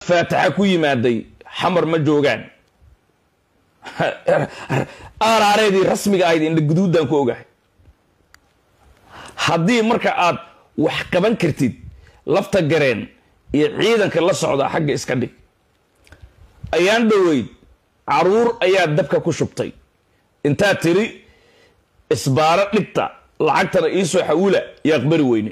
faataxa ku yimaaday xamar ma joogaan aaraareedii rasmiga ahayd indha guduuddaan ku ogahay haddii marka aad wax qaban kartid lafta gareen iyo ciidanka la socda xagga iska dhig ayaan dhoweyd caruur ayaa dabka ku shubtay intaad tiri isbaaro dhigta lacagtana iisoo xawula iyo aqbari weyne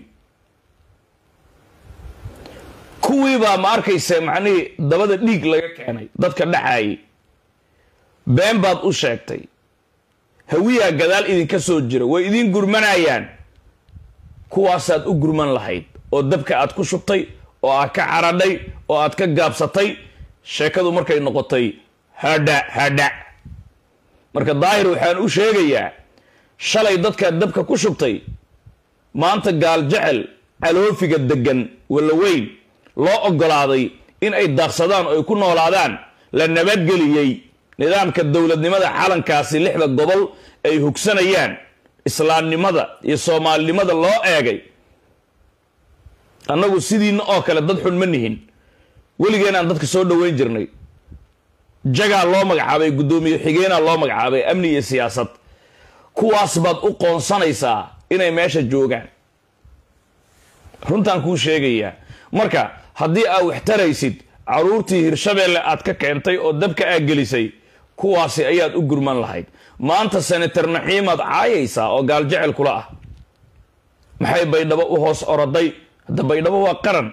kuwiibaa ma arkaysa macnihii dabada dhiig laga keenay dadka dhacaayay been baad u sheegtay hawiyaa gadaal idinka soo jira way idiin gurmanayaan kuwaasaad u gurman lahayd oo dabka aad ku shubtay oo aad ka caradhay oo aad ka gaabsatay sheekadu markay noqotay hadha hadha marka daahir waxaan u sheegayaa shalay dadkaad dabka ku shubtay maanta gaal jecel caloofiga deggan wallaweyn loo oggolaaday in ay daaqsadaan oo ay ku noolaadaan la nabadgeliyey nidaamka dowladnimada calankaasi lixda gobol ay hugsanayaan islaamnimada iyo soomaalinimada loo eegay annagu sidiina oo kale dad xun ma nihin weligeenaan dadka soo dhoweyn jirnay jagaa loo magacaabay guddoomiye xigeenaa loo magacaabay amni iyo siyaasad kuwaas baad u qoonsanaysaa inay meesha joogaan runtaan kuu sheegayaa marka haddii aad wax taraysid caruurtii hirshabeelle aad ka keentay oo dabka aad gelisay kuwaasi ayaad u gurman lahayd maanta senator naxiimaad caayaysaa oo gaaljecel kula ah maxay baydhabo u hoos oroday hadda baydhabo waa qaran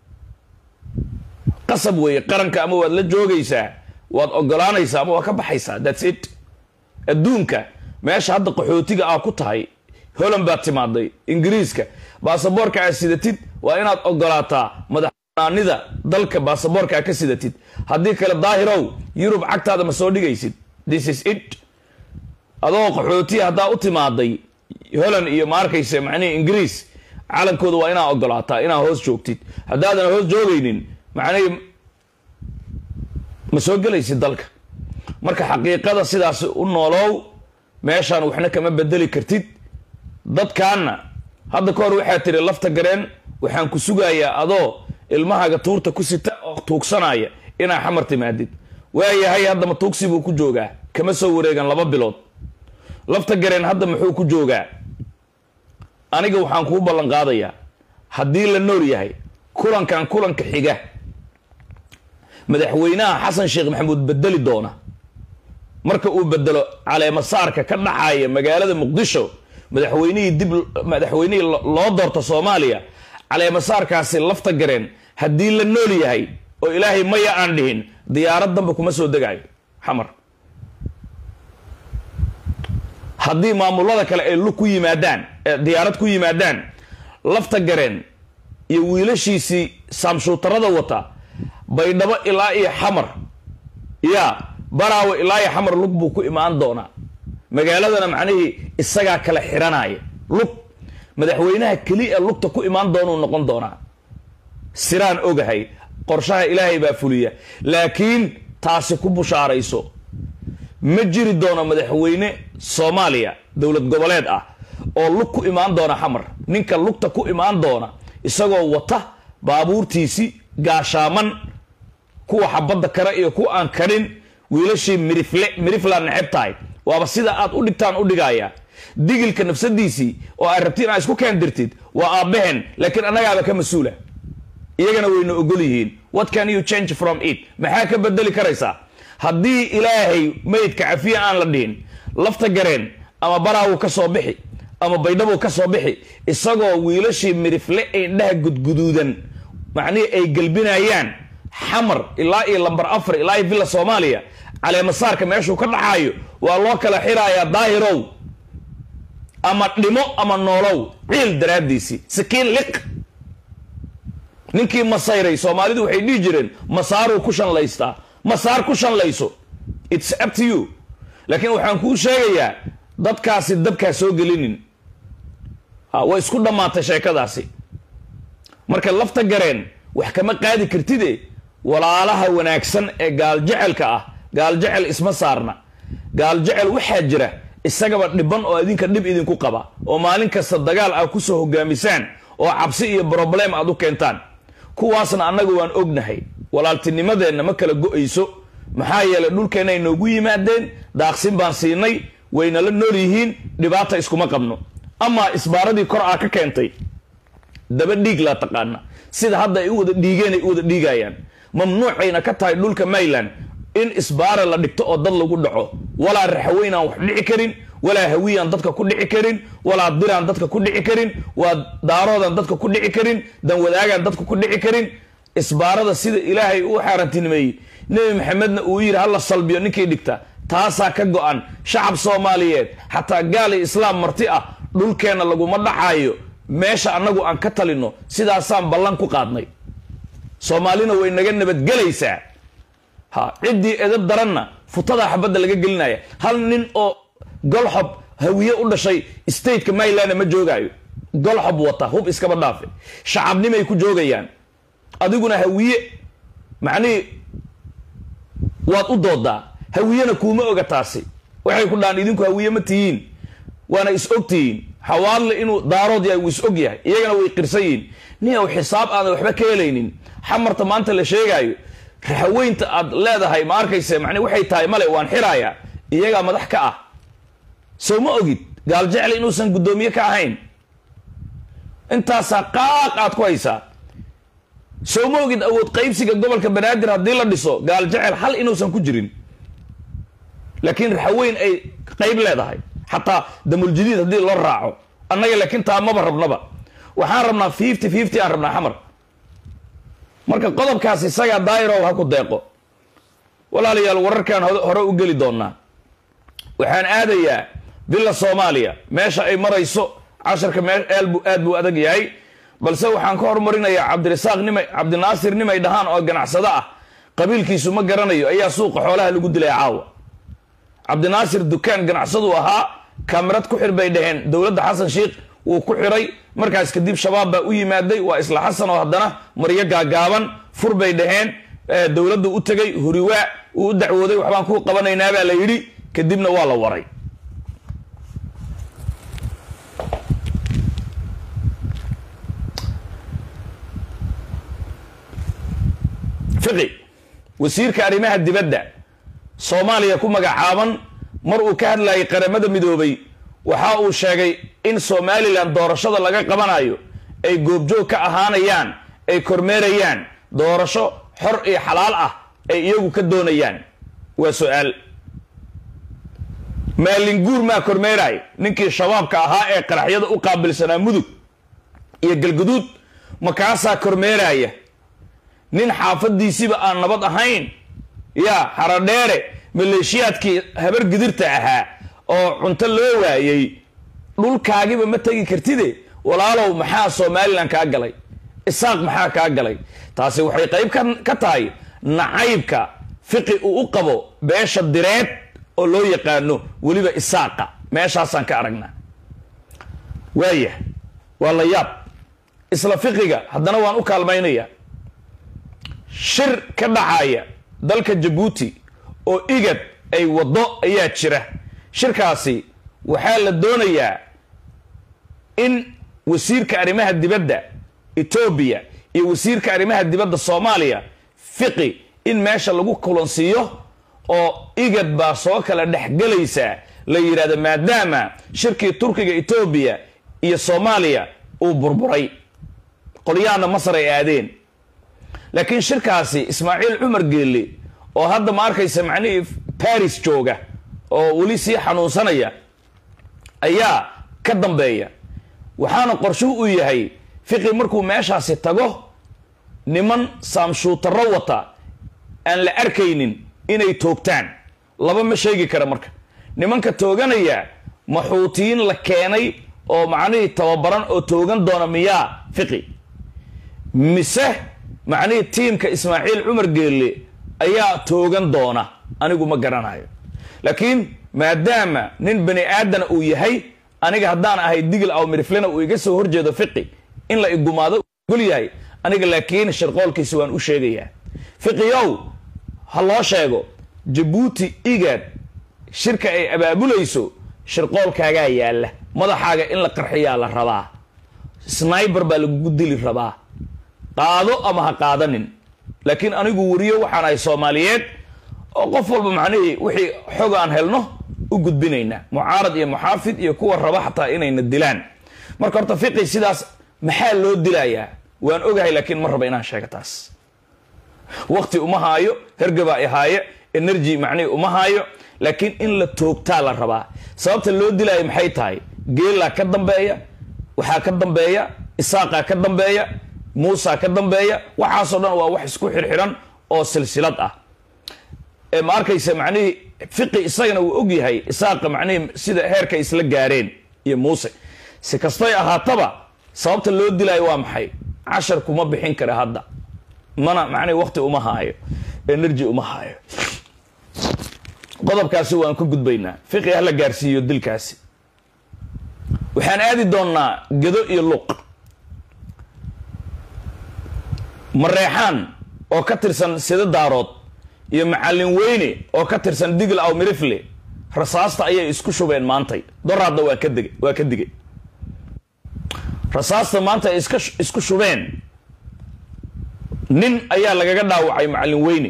qasab weeye qaranka ama waad la joogaysaa waad ogolaanaysaa ama waad ka baxaysaa thats it adduunka meesha hadda qaxootiga aa ku tahay holland baad timaaday ingiriiska baasaboorka aad sidatid waa inaad ogolaataa madaxbanaanida dalka baasaboorka aad ka sidatid haddii kale daahirow yurub cagtaada ma soo dhigaysid this is it adoo qaxootiya haddaa u timaaday holland iyo ma arkaysa macnihii ingiriis calankooda waa inaa ogolaataa inaa hoos joogtid haddaadan hoos joogaynin macnihii ma soo gelaysid dalka marka xaqiiqada sidaas u noolow meeshaan waxna kama bedeli kartid dadkaanna hadda ka hor waxaa tiri lafta gareen waxaan ku sugayaa adoo ilmahaaga tuurta ku sita oo tuugsanaya inaa xamar timaadid waayahay hadda ma tuugsi buu ku joogaa kama soo wareegan laba bilood lafta gareen hadda muxuu ku joogaa aniga waxaan kuu ballan qaadayaa haddii la nool yahay kulankan kulanka xiga madaxweynaha xasan sheekh maxamuud bedeli doona marka uu bedelo caleemasaarka ka dhacaya magaalada muqdisho madaxweynihii dib madaxweynihii loo doorto soomaaliya caleemasaarkaasi lafta gareen haddii la nool yahay oo ilaahay maya aan dhihin diyaarad danba kuma soo degayo xamar haddii maamulada kale ay lug ku yimaadaan diyaarad ku yimaadaan lafta gareen iyo wiilashiisii saamshuutarada wata baydhabo ilaa iyo xamar ya baraawe ilaa iyo xamar lug buu ku imaan doonaa magaaladana macnihii isagaa kala xiranaya lug madaxweynaha keliya lugta ku imaan doonuu noqon doonaa siraan ogahay qorshaha ilaahay baa fuliya laakiin taasi ku bushaarayso ma jiri doono madaxweyne soomaaliya dowlad goboleed ah oo lug ku imaan doona xamar ninka lugta ku imaan doona isagoo wata baabuurtiisi gaashaaman kuwa xabadda kare iyo kuwa aan karin wiilashii mirifle miriflaa neceb tahay waaba sida aad u dhigtaan u dhigaya digilka nafsadiisii oo aad rabti inaad isku keendirtid waa aabbaheen laakiin annagaaba ka mas-uula iyagana wayna ogol yihiin what can you change from it maxaa ka bedeli karaysaa haddii ilaahay maydka cafiya aan la dhihin lafta gareen ama baraawu ka soo bixi ama baydhabu ka soo bixi isagoo wiilashii mirifle ee indhaha gudguduudan macnihii ay gelbinayaan xamar ilaa iyo lambar afar ilaa iyo villa soomaaliya caleemasaarka meeshuu ka dhaxaayo waa loo kala xirayaa daahirow ama dhimo ama noolow ciil daraaddiisii sakiin liq ninkii masayray soomaalidu waxay dhihi jireen masaaruu ku shanlaystaa masaar ku shanlayso its up to you laakiin waxaan kuu sheegayaa dadkaasi dabkaa soo gelinin way isku dhammaatay sheekadaasi marka lafta gareen wax kama qaadi kartide walaalaha wanaagsan ee gaaljecelka ah gaaljecel isma saarna gaaljecel waxaa jira isagaba dhiban oo idinka dhib idinku qaba oo maalin kasta dagaal aad ku soo hogaamisaan oo cabsi iyo broblem aad u keentaan kuwaasna annaga waan ognahay walaaltinimadeenna ma kala go-ayso maxaa yeelay dhulkeenna ay noogu yimaadeen daaqsin baan siinay wayna la nool yihiin dhibaata iskuma qabno amaa isbaaradii kor aa ka keentay daba dhiig laa taqaana sida hadda ay u wada dhiigeen ay u wada dhiigayaan mamnuucayna ka tahay dhulka mayland in isbaara la dhigto oo dad lagu dhaco walaa raxaweynaan wax dhici karin walaa hawiyaan dadka ku dhici karin walaa diraan dadka ku dhici karin waa daaroodaan dadka ku dhici karin danwadaagaan dadka ku dhici karin isbaarada sida ilaahay uu xaarantinimeeyey nebi maxamedna uu yidhi hala salbiyo ninkii dhigta taasaa ka go-an shacab soomaaliyeed xataa gaali islaam marti ah dhulkeenna laguma dhacaayo meesha annagu aan ka talino sidaasaan ballan ku qaadnay soomaalina way naga nabadgelaysaa ha ciddii edab daranna futadaa xabadda laga gelinaya hal nin oo golxob hawiye u dhashay stateka maryland ma joogaayo golxob wata hub iskaba dhaafe shacabnimay ku joogayaan adiguna hawiye macnihii waad u doodaa hawiyena kuuma oga taasi waxay ku dhahaan idinku hawiye ma tihiin waana is og tihiin xawaadle inuu daarood yahay wuu is og yahay iyagana way qirsan yihiin nin ow xisaab aadan waxba ka helaynin xamarta maanta la sheegaayo raxaweynta aad leedahay ma arkayse mani waxay tahay male waan xiraaya iyagaa madax ka ah soo ma ogid gaal jecle inuusan guddoomiye ka ahayn intaasaa qaaq aad ku haysaa soo ma ogid awood qaybsiga gobolka banaadir haddii la dhiso gaal jecel hal inuusan ku jirin laakiin raxaweyn ay qayb leedahay xataa damuljadiid haddii loo raaco annaga laakiin taa maba rabnaba waxaan rabnaa fifty fifty aan rabnaa xamar marka qodobkaas isagaa daayirow ha ku deeqo walaalayaal wararkaan hore u geli doonaa waxaan aadayaa villa soomaaliya meesha ay marayso casharka mee aalbu aad buu adag yahay balse waxaan ka hormarinayaa cabdirasaaq nimay cabdinaasir nimay dhahaan oo ganacsado ah qabiilkiisu ma garanayo ayaa suuqa xoolaha lagu dilay caawa cabdinaasir dukaan ganacsadu ahaa kamirad ku xir bay dhaheen dowladda xasan sheikh wuu ku xiray markaas kadib shabaab baa u yimaaday waa isla xasan oo haddana maryo gaagaaban fur bay dhaheen dowladdu u tegay huriwaa uu u dacwooday waxbaan ku qabanaynaa baa la yidhi kadibna waa la waray fiqi wasiirka arrimaha dibadda soomaaliya ku magacaaban mar uu ka hadlayay qaramada midoobay waxa uu sheegay in somalilan doorashada laga qabanayo ay goobjoog ka ahaanayaan ay kormeerayaan doorasho xor iyo xalaal ah ay iyagu ka doonayaan waa su-aal maalinguur maa kormeeraay ninkii shabaabka ahaa ee qaraxyada u qaabilsanaa mudug iyo galguduud makaasaa kormeeraya nin xaafadiisiba aan nabad ahayn yaa xaradheere maleeshiyaadkii habar gidirta ahaa oo cunto loo waayey dhulkaagiba ma tegi kartide walaalow maxaa somalilan kaa galay isaaq maxaa kaa galay taasi waxay qayb ka tahay nacaybka fiqi uu u qabo beesha direed oo loo yaqaano weliba isaaqa meeshaasaan ka aragnaa waaya waa la yaab isla fiqiga haddana waan u kaalmaynaya shir ka dhacaya dalka jabuuti oo igad ay waddo ayaa jira shirkaasi waxaa la doonayaa in wasiirka arrimaha dibadda etoobiya iyo wasiirka arrimaha dibadda soomaaliya fiqi in meesha lagu kulansiiyo oo igad baa soo kala dhexgelaysaa la yidhahdo maadaama shirkii turkiga etoobiya iyo soomaaliya uu burburay qolyahanna masar ay aadeen laakiin shirkaasi ismaaciil cumar geelle oo hadda ma arkaysa macnihii baris jooga oo weli sii xanuunsanaya ayaa ka dambeeya waxaana qorshuhu u yahay fiqi markuu meeshaasi tago niman saamshuutarro wata aan la arkaynin inay toogtaan laba ma sheegi kara marka nimanka tooganaya maxuutiyiin la keenay oo macnihii tababaran oo toogan doona miyaa fiqi mise macnihii tiimka ismaaciil cumar geelle ayaa toogan doona anigu ma garanayo laakiin maadaama nin bani aadana uu yahay aniga haddaan ahay digil aw miriflena uu iga soo horjeedo fiqi in la igumaado gol yahay aniga laakiin shirqoolkiisa waan u sheegayaa fiqiyow ha loo sheego jabuuti igaad shirka ay abaabulayso shirqoolkaagaa yaalla madaxaaga in la qarxiyaa la rabaa sniber baa lagugu dili rabaa qaado ama ha qaadanin laakiin anigu weriyo waxaan ahay soomaaliyeed oo qof walba macnihii wixii xog aan helno u gudbinaynaa mucaarad iyo muxaafid iyo kuwa raba xataa inayna dilaan marka horta fiqi sidaas maxaa loo dilayaa waan ogahay laakiin ma raba inaan sheego taas waqti uma haayo hergabaa ihaaye energy macnihii uma haayo laakiin in la toogtaa la rabaa sababta loo dilaayo maxay tahay geelaa ka dambeeya waxaa ka dambeeya isaaqaa ka dambeeya muusaa ka dambeeya waxaasoo dhan waa wax isku xirxiran oo silsilad ah ma arkaysa macnihii fiqi isagana uu og yahay isaaqa macnihii sida heerkay isla gaareen iyo muuse si kastay ahaataba sababta loo dilaayo waa maxay cashar kuma bixin kara hadda mana macnihi waqti uma haayo energy uma haayo qodobkaasi waan ka gudbaynaa fiqi hala gaarsiiyo dilkaasi waxaan aadi doonnaa gedo iyo luq mareexaan oo ka tirsan sida daarood iyo macallin weyne oo ka tirsan digl aw mirifle rasaasta ayay isku shubeen maantay doraadna waa ka degay waa ka digay rasaasta maanta ay iska isku shubeen nin ayaa lagaga dhaawacay macallin weyne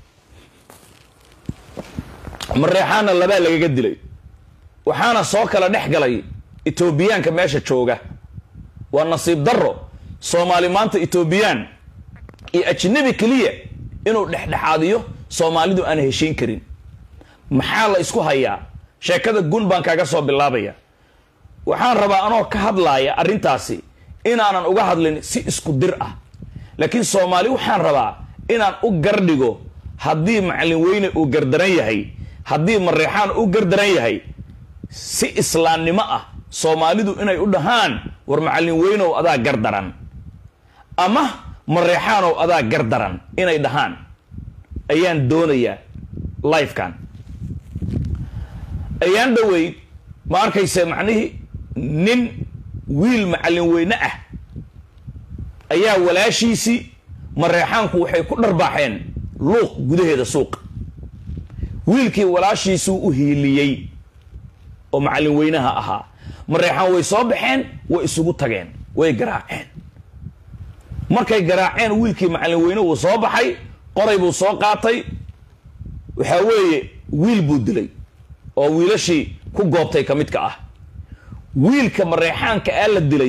mareexaanna labaa lagaga dilay waxaana soo kala dhex galay etoobiyaanka meesha jooga waa nasiib darro soomaali maanta etoobiyaan iyo ajnabi keliya inuu dhexdhexaadiyo soomaalidu aan heshiin karin maxaa la isku hayaa sheekada gun baan kaaga soo bilaabaya waxaan rabaa anoo ka hadlaaya arrintaasi inaanan uga hadlin si isku dir ah laakiin soomaali waxaan rabaa inaan u gardhigo haddii macallin weyne uu gardaran yahay haddii mareexaan u gardaran yahay si islaamnimo ah soomaalidu inay u dhahaan war macallin weynow adaa gardaran ama mareexaanow adaa gardaran inay dhahaan ayaan doonayaa lifekan ayaan dhoweyd ma arkayse macnihii nin wiil macallin weyne ah ayaa walaashiisii mareexaanku waxay ku dharbaaxeen luuq gudaheeda suuqa wiilkii walaashiisuu u hiiliyey oo macallin weynaha ahaa mareexaan way soo baxeen way isugu tageen way garaaceen markay garaaceen wiilkii macallin weyne wuu soo baxay qoray buu soo qaatay waxaa weeye wiil buu dilay oo wiilashii ku goobtay ka midka ah wiilka mareexaanka aa la dilay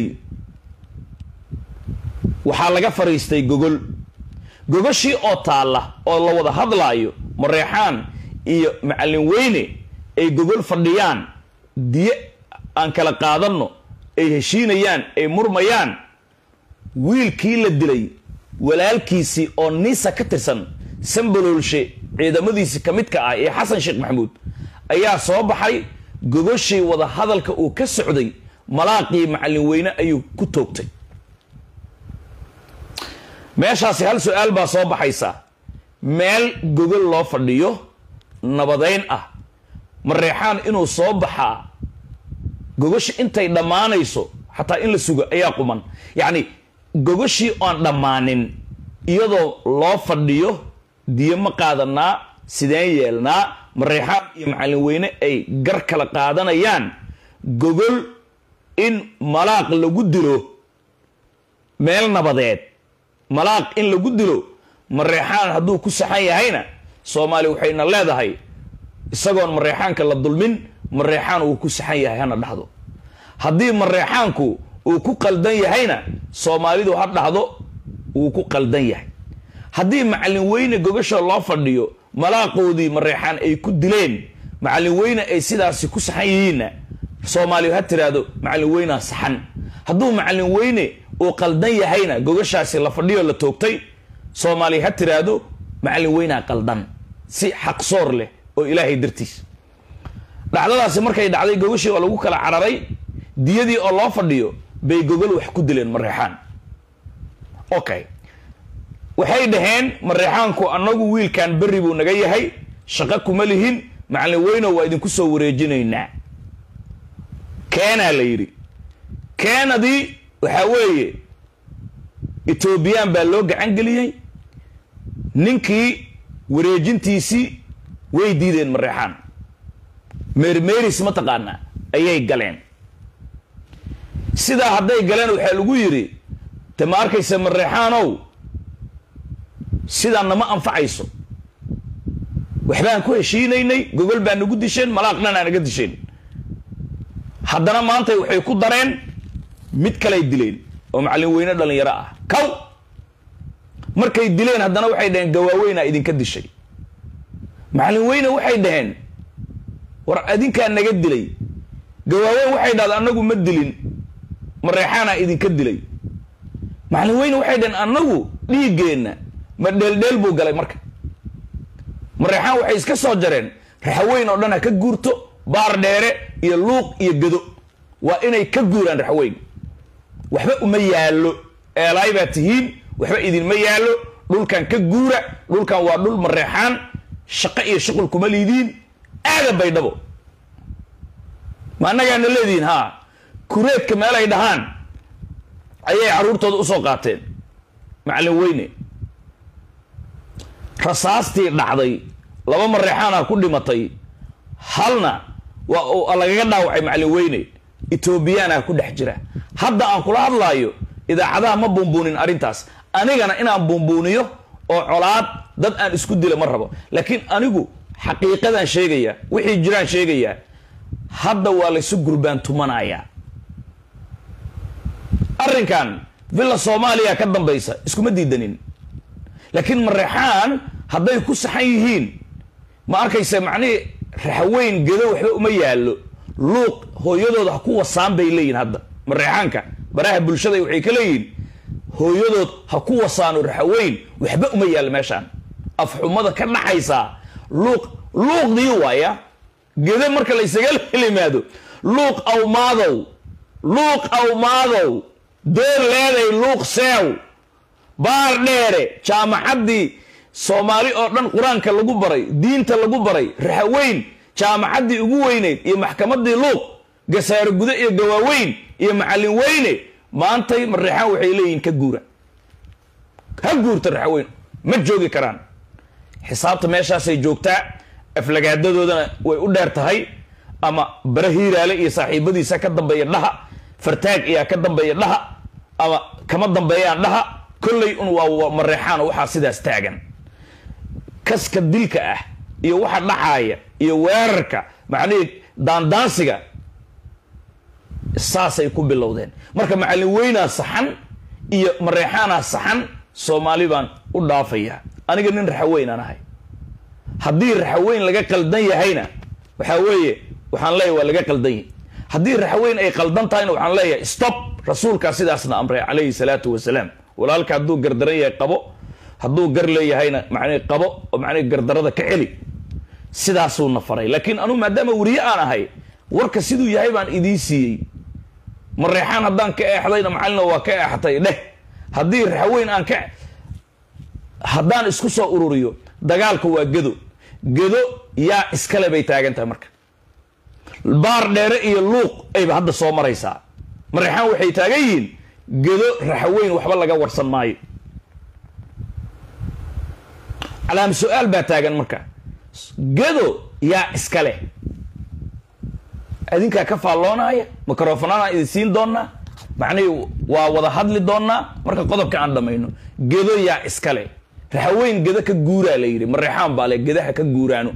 waxaa laga fadhiistay gogol gogoshii oo taalla oo la wada hadlaayo mareexaan iyo macallin weyne ay gogol fadhiyaan diye aan kala qaadanno ay heshiinayaan ay murmayaan wiilkii la dilay walaalkiisii oo niisa ka tirsan sambaloolshe ciidamadiisii ka midka ah ee xasan sheekh maxamuud ayaa soo baxay gogoshii wada hadalka uu ka socday malaaqii macallin weyne ayuu ku toogtay meeshaasi hal su-aal baa soo baxaysa meel gogol loo fadhiyo nabadayn ah mareexaan inuu soo baxaa gogoshi intay dhammaanayso xataa in la sugo ayaa quman yacni gogoshii oon dhammaanin iyadoo loo fadhiyo diyo ma qaadanaa sideen yeelnaa mareexaan iyo macallin weyne ay gar kala qaadanayaan gogol in malaaq lagu dilo meel nabadeed malaaq in lagu dilo mareexaan hadduu ku saxan yahayna soomaali waxayna leedahay isagoon mareexaanka la dulmin mareexaan uu ku saxan yahay hana dhahdo haddii mareexaanku uu ku qaldan yahayna soomaalidu ha dhahdo wuu ku qaldan yahay haddii macallin weyne gogasha loo fadhiyo malaaqoodii mareexaan ay ku dileen macallin weyne ay sidaasi ku saxan yihiinna soomaaliyu ha tiraahdo macallin weynaa saxan hadduu macallin weyne uu qaldan yahayna gogashaasi la fadhiyo la toogtay soomaaliya ha tiraahdo macallin weynaa qaldan si xaqsoor leh oo ilaahay dartiis dhacdadaasi markay dhacday gogashii oo lagu kala cararay diyadii oo loo fadhiyo bay gogol wax ku dileen mareexaan okay waxay dhaheen mareexaanku annagu wiilkan berri buu naga yahay shaqo kuma lihin macallin weyno waa idinku soo wareejinaynaa keenaa la yidhi keenadii waxaa weeye etoobiyaan baa loo gacan geliyey ninkii wareejintiisii way diideen mareexaan meermeeris mataqaanaa ayay galeen sidaa hadday galeen waxaa lagu yidhi te ma arkaysa mareexaanow sidaan nama anfacayso waxbaan ku heshiinaynay gogol baa nagu disheen malaaqnan aa naga disheen haddana maanta waxay ku dareen mid kaley dileen oo macallin weyne dhallinyaro ah kaw markay dileen haddana waxay dhaheen gawaaweynaa idinka dishay macallin weyne waxay dhaheen war adinkaa naga dilay gawaaweyn waxay dhahda annagu ma dilin mareexaanaa idinka dilay macallin weyne waxay dhaheen annagu dhiiggeenna ma dheeldheel buu galay marka mareexaan waxay iska soo jareen raxaweyn oo dhan ha ka guurto baar dheere iyo luuq iyo gado waa inay ka guuraan raxweyn waxba uma yaallo eelaay baa tihiin waxba idinma yaallo dhulkan ka guura dhulkan waa dhul mareexaan shaqo iyo shuqul kuma liidiin aada baydhabo ma annagaana leedihiin haa kureedka meelay dhahaan ayay carruurtooda usoo qaateen macallin weyne rasaastii dhacday laba mareexaana ku dhimatay halna waa lagaga dhaawacay macallin weyne etoobiyaana ku dhex jira hadda aan kula hadlaayo idaacadaha ma buunbuunin arrintaas anigana inaan buunbuuniyo oo colaad dad aan isku dila ma rabo laakiin anigu xaqiiqadaan sheegayaa wixii jiraan sheegayaa hadda waa laysu gurbaan tumanayaa arrinkan villa soomaaliya ka dambaysa iskuma diidanin laakiin mareexaan hadday ku saxan yihiin ma arkaysa macnihii raxweyn gedo waxba uma yaallo luuq hooyadooda ha ku wasaan bay leeyihin hadda mareexaanka baraha bulshada waxay ka leeyihiin hooyadood ha ku wasaano raxweyn waxba uma yaallo meeshaan afxumada ka dhaxaysaa luuq luuqdii waaya gedo marka laysaga limaado luuq awmaadow luuq awmaadow door leeday luuq seew baar dheere jaamacaddii soomaali oo dhan qur-aanka lagu baray diinta lagu baray raxaweyn jaamacaddii ugu weyneyd iyo maxkamaddii luuq gasaaro gude iyo gawaaweyn iyo macallin weyne maantay mareexaan waxay leeyihiin ka guura ha guurta raxaweyn ma joogi karaan xisaabta meeshaasay joogtaa aflagaadadoodana way u dheer tahay ama bara hiiraale iyo saaxiibadiisa ka dambeeya dhaha fartaag iyaa ka dambeeya dhaha ama kama dambeeyaan dhaha kolley un waa mareexaan oo waxaa sidaas taagan kaska dilka ah iyo waxa dhacaaya iyo weerarka macnihii daandaansiga saasay ku bilowdeen marka macallin weynaa saxan iyo mareexaanaa saxan soomaali baan u dhaafayaa aniga nin raxaweynaan ahay haddii raxaweyn laga qaldan yahayna waxaa weeye waxaan leeyahy waa laga qaldan yahy haddii raxaweyn ay qaldan tahayna waxaan leeyahay stop rasuulkaa sidaasna amray calayhi salaatu wasalaam walaalka hadduu gardaran yahay qabo hadduu gar leeyahayna macnii qabo oo macnii gardarada ka celi sidaasuuna faray laakiin anugu maadaama weriye aan ahay warka siduu yahay baan idiin siiyey mareexaan haddaan ka eexdayna macalina waa ka eexatay dheh haddii raxaweyn aan ka haddaan isku soo ururiyo dagaalka waa gedo gedo yaa iskale bay taagan tahay marka baar dheere iyo luuq ayba hadda soo maraysaa mareexaan waxay taagan yihiin gedo raxaweyn waxba laga warsan maayo calaam su-aal baa taagan marka gedo yaa iska leh adinkaa ka faalloonaya microfonadaan idin siin doonaa macnihii waa wada hadli doonaa marka qodobka aan dhamayno gedo yaa iska leh raxaweyn gedo ka guuraa la yidhi mareexaan baa le gedaha ka guuraano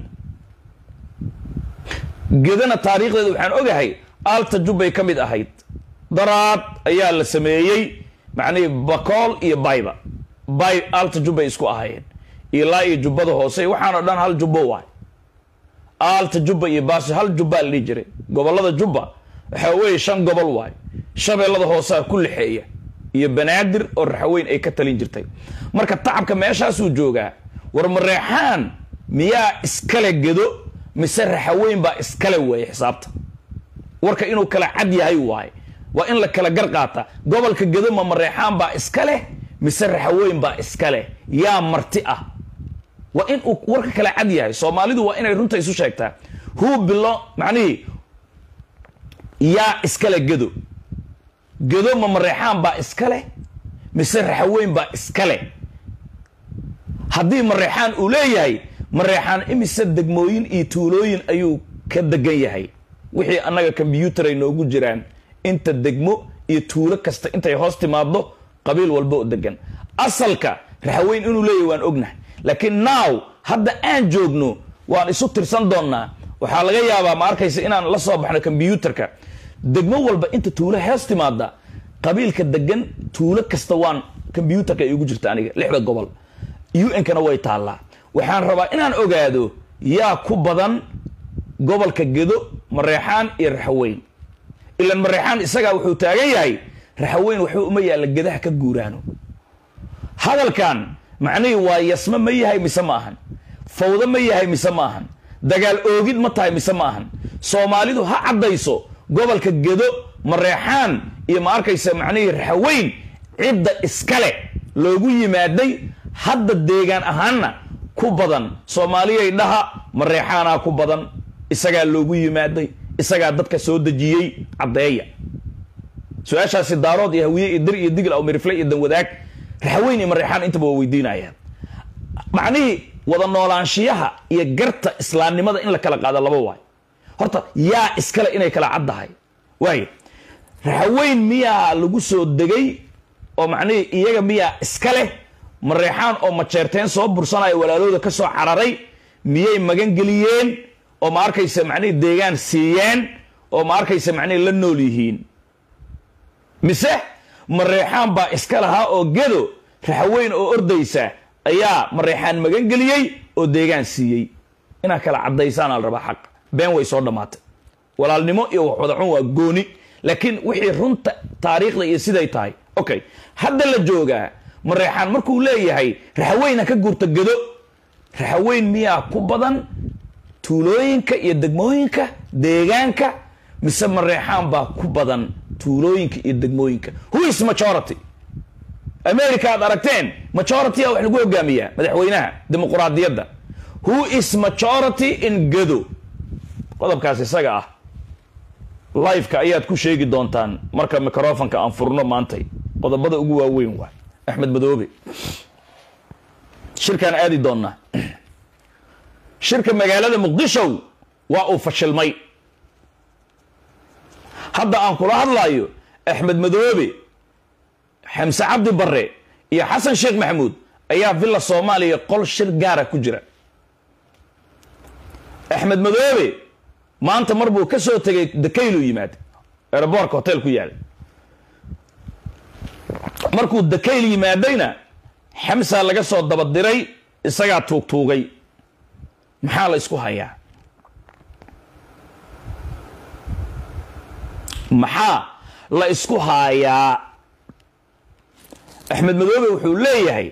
gedana taariikhdeeda waxaan ogahay alta jubbay ka mid ahayd daraad ayaa la sameeyey macnihii bakool iyo bayba bay alta jubbay isku ahaayeen ilaa iyo jubbada hoose waxaanoo dhan hal jubbo waay aalta jubba iyo baasi hal jubbaa la dhihi jiray gobollada jubba waxaa weeye shan gobol waay shabeellada hoosaa ku lixeeya iyo banaadir oo raxaweyn ay ka talin jirtay marka tacabka meeshaasuu joogaa war mareexaan miyaa iskale gedo mise raxaweyn baa iskale weeye xisaabta warka inuu kala cad yahay waaye waa in la kala gar qaata gobolka gedo ma mareexaan baa iska leh mise raxaweyn baa iska leh yaa marti ah waa in uu warka kala cad yahay soomaalidu waa inay runta isu sheegtaa huu bilo macnihii yaa iskale gedo gedo ma mareexaan baa iska leh mise raxaweyn baa iska leh haddii mareexaan uu leeyahay mareexaan imise degmooyin iyo tuulooyin ayuu ka degan yahay wixii annaga kombyuutar ay noogu jiraan inta degmo iyo tuulo kasta intay hoos timaaddo qabiil walba oo degan asalka raxaweyn inuu leeyahy waan ognahay laakiin now hadda aan joogno waan isu tirsan doonnaa waxaa laga yaabaa ma arkaysa inaan la soo baxno kombyuutarka degmo walba inta tuulo hees timaada qabiilka degan tuulo kasta waan kombyuutarka ay ugu jirta aniga lixda gobol un-kana way taallaa waxaan rabaa inaan ogaado yaa ku badan gobolka gedo mareexaan iyo raxaweyn ilan mareexaan isagaa wuxuu taagan yahay raxaweyn waxba uma yaalla gedaha ka guuraano hadalkan macnihii waa yasme ma yahay mise ma ahan fawdo ma yahay mise ma ahan dagaal oogid ma tahay mise ma ahan soomaalidu ha caddayso gobolka gedo mareexaan iyo ma arkaysa macnihii raxaweyn cidda iskale loogu yimaaday hadda deegaan ahaanna ku badan soomaaliyay dhaha mareexaanaa ku badan isagaa loogu yimaaday isagaa dadka soo dejiyey caddeeya su-aashaasi daarood iyo hawiye iyo dir iyo digl aw mirifle iyo danwadaag raxaweyn iyo mareexaan intaba waa weydiinayaan macnihii wada noolaanshiyaha iyo garta islaamnimada in la kala qaado laba waay horta yaa iskale inay kala caddahay waay raxaweyn miyaa lagu soo degay oo macnihii iyaga miyaa iska leh mareexaan oo majeerteen soo bursanaya walaalooda ka soo cararay miyay magan geliyeen oo ma arkaysa macnihii deegaan siiyeen oo ma arkaysa macnihii la nool yihiin mise mareexaan baa iska lahaa oo gedo raxaweyn oo ordaysa ayaa mareexaan magan geliyey oo deegaan siiyey inaad kala caddaysaan al rabaa xaq been way soo dhammaatay walaalnimo iyo waxwadacun waa gooni laakiin wixii runta taariikhda iyo siday tahay okay hadda la joogaa mareexaan markuu leeyahay raxaweyna ka guurta gedo raxaweyn miyaa ku badan tuulooyinka iyo degmooyinka deegaanka mise mareexaan baa ku badan tuulooyinka iyo degmooyinka who is majority america aad aragteen majority a wax lagu hogaamiyaa madaxweynaha dimuquraadiyadda who is majority in gedo qodobkaas isaga ah liveka ayaad ku sheegi doontaan marka microfonka aan furno maantay qodobada ugu waaweyn waay axmed madoobe shirkaan aadi doonnaa shirka magaalada muqdisho waa uu fashilmay hadda aan kula hadlaayo axmed madoobe xamse cabdi barre iyo xasan sheekh maxamuud ayaa villa soomaaliya qol shir gaara ku jira axmed madoobe maanta mar buu ka soo tegay dakaylu yimaad aeroboortka hotel ku yaala markuu dakayl yimaadayna xamsaa laga soo dabadiray isagaa tuugtuugay maxaa la isku hayaa maxaa la isku haayaa axmed madoobe wuxuu leeyahay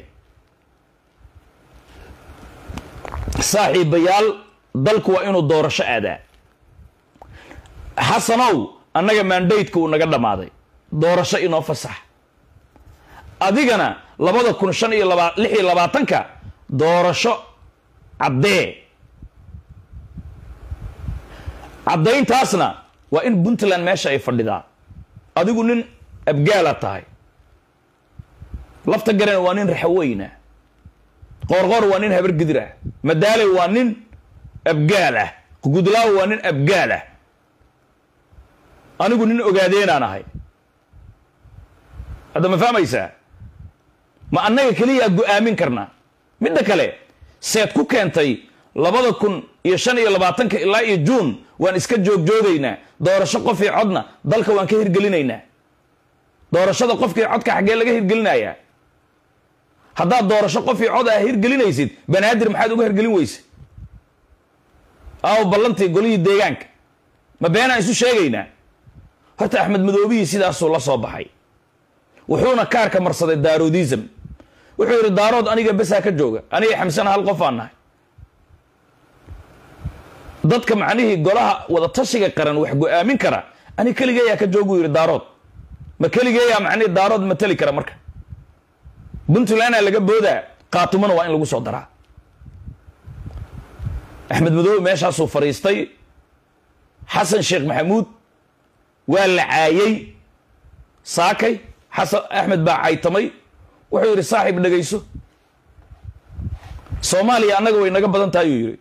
saaxiibayaal dalku waa inuu doorasho aadaa xasanow annaga mandateka uu naga dhammaaday doorasho inoo fasax adigana labada kun shan iyo laba lix iyo labaatanka doorasho caddee caddayntaasna waa in puntland meesha ay fadhidaa adigu nin abgaala tahay lafta garen waa nin raxaweyna qoorqoor waa nin habargidir ah madaale waa nin abgaal ah gudlaawo waa nin abgaal ah anigu nin ogaadeenaan ahay hadda ma fahmaysaa ma annaga keliyaa go-aamin karnaa midda kale seed ku keentay labada kun iyo shan iyo labaatanka ilaa iyo juun waan iska joogjoogaynaa doorasho qofii codna dalka waan ka hirgelinaynaa doorashada qofkii codka xaggee laga hirgelinayaa haddaad doorasho qofii cod ah hirgelinaysid banaadir maxaad uga hirgelin weyse aaw ballantii golihii deegaanka ma beenaan isu sheegaynaa horta axmed madoobihii sidaasuu la soo baxay wuxuuna kaarka marsaday daaroodism wuxuu yidhi daarood aniga besaa ka jooga aniga xamsana hal qof aan nahay dadka macnihii golaha wada tashiga qaran wax go-aamin kara ani keligeeyaa ka jooguu yidhi daarood ma keligeeyaa macnihii daarood mateli kara marka puntlandaa laga boodaa qaatumana waa in lagu soo daraa axmed madoobe meeshaasuu fadhiistay xasan sheekh maxamuud waa la caayey saakay xasan axmed baa caytamay wuxuu yidhi saaxiib dhegayso soomaaliya annaga way naga badan tahay uu yidhi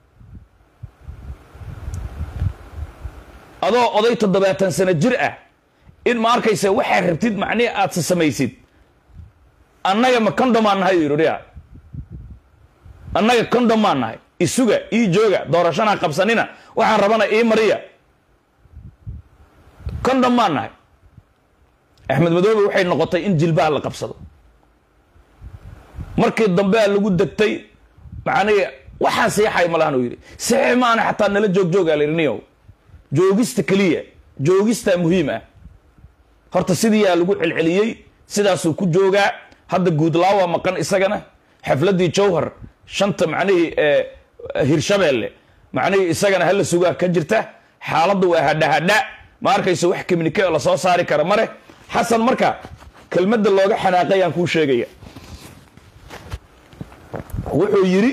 adoo oday toddobaatan sano jir ah in ma arkaysa waxaad rabtid macnihi aad sa samaysid annaga ma condomaan nahay yidhi ya annaga condomaan nahay isuga ii jooga doorashana qabsanina waxaan rabana ii mariya condom maan nahay axmed madoobe waxay noqotay in jilbaha la qabsado markii dambe a lagu degtay macnihi waxaa seexay malahan uu yidhi saxiix maana xataa nala joog joogaa la yidhi niyow joogista keliya joogistaa muhiim ah horta sidiiyaa lagu celceliyey sidaasuu ku joogaa hadda guudlaawa maqan isagana xafladdii jawhar shanta macnihii hirshabeelle macnihii isagana hala sugaa ka jirta xaaladdu waa hadhahadha ma arkayso wax communike oo lasoo saari kara mare xasan marka kelmadda looga xanaaqayaan kuu sheegaya wuxuu yidhi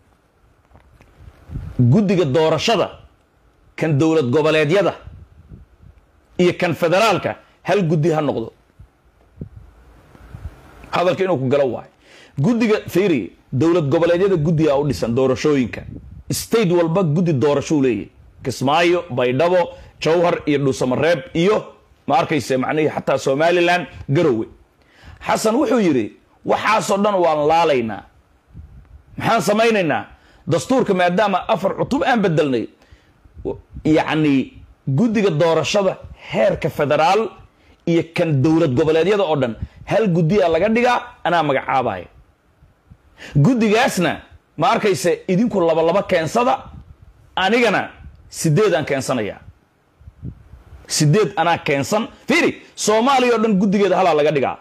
guddiga doorashada kan dowlad goboleedyada iyo kan federaalka hal guddi ha noqdo hadalka inuu ku galo waayo guddiga fiiri dowlad goboleedyada guddigaa u dhisan doorashooyinka state walba guddi doorashou leeyahy kismaayo baydhabo jawhar iyo dhuusamareeb iyo ma arkayse macnihii xataa somalilan garowe xasan wuxuu yidhi waxaasoo dhan waan laalaynaa maxaan samaynaynaa dastuurka maadaama afar cutub aan bedelnay yacni guddiga doorashada heerka federaal iyo kan dowlad goboleedyada oo dhan hal guddiyaa laga dhigaa anaa magacaabaya guddigaasna ma arkayse idinku labalaba keensada anigana sideedaan keensanayaa sideed anaa keensan fiiri soomaaliya oo dhan guddigeeda halaa laga dhigaa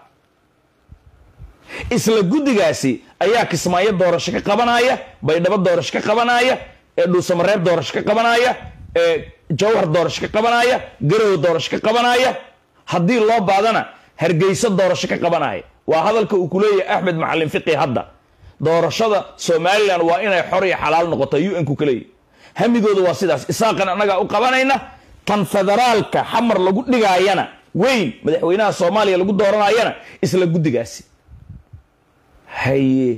isla guddigaasi ayaa kismaayo doorasho ka qabanaya baydhabo doorasho ka qabanaya ee dhuusamareeb doorasho ka qabanaya ee jawhar doorasho ka qabanaya garowe doorasho ka qabanaya haddii loo baadana hargeyso doorasho ka qabanaya waa hadalka uu ku leeyahay axmed macalin fiqi hadda doorashada somalilan waa inay xor iyo xalaal noqota u n ku ka leeyahy hamigooda waa sidaas isaaqan annagaa u qabanayna tan federaalka xamar lagu dhigaayana weyn madaxweynaha soomaaliya lagu dooranayana isla guddigaasi haye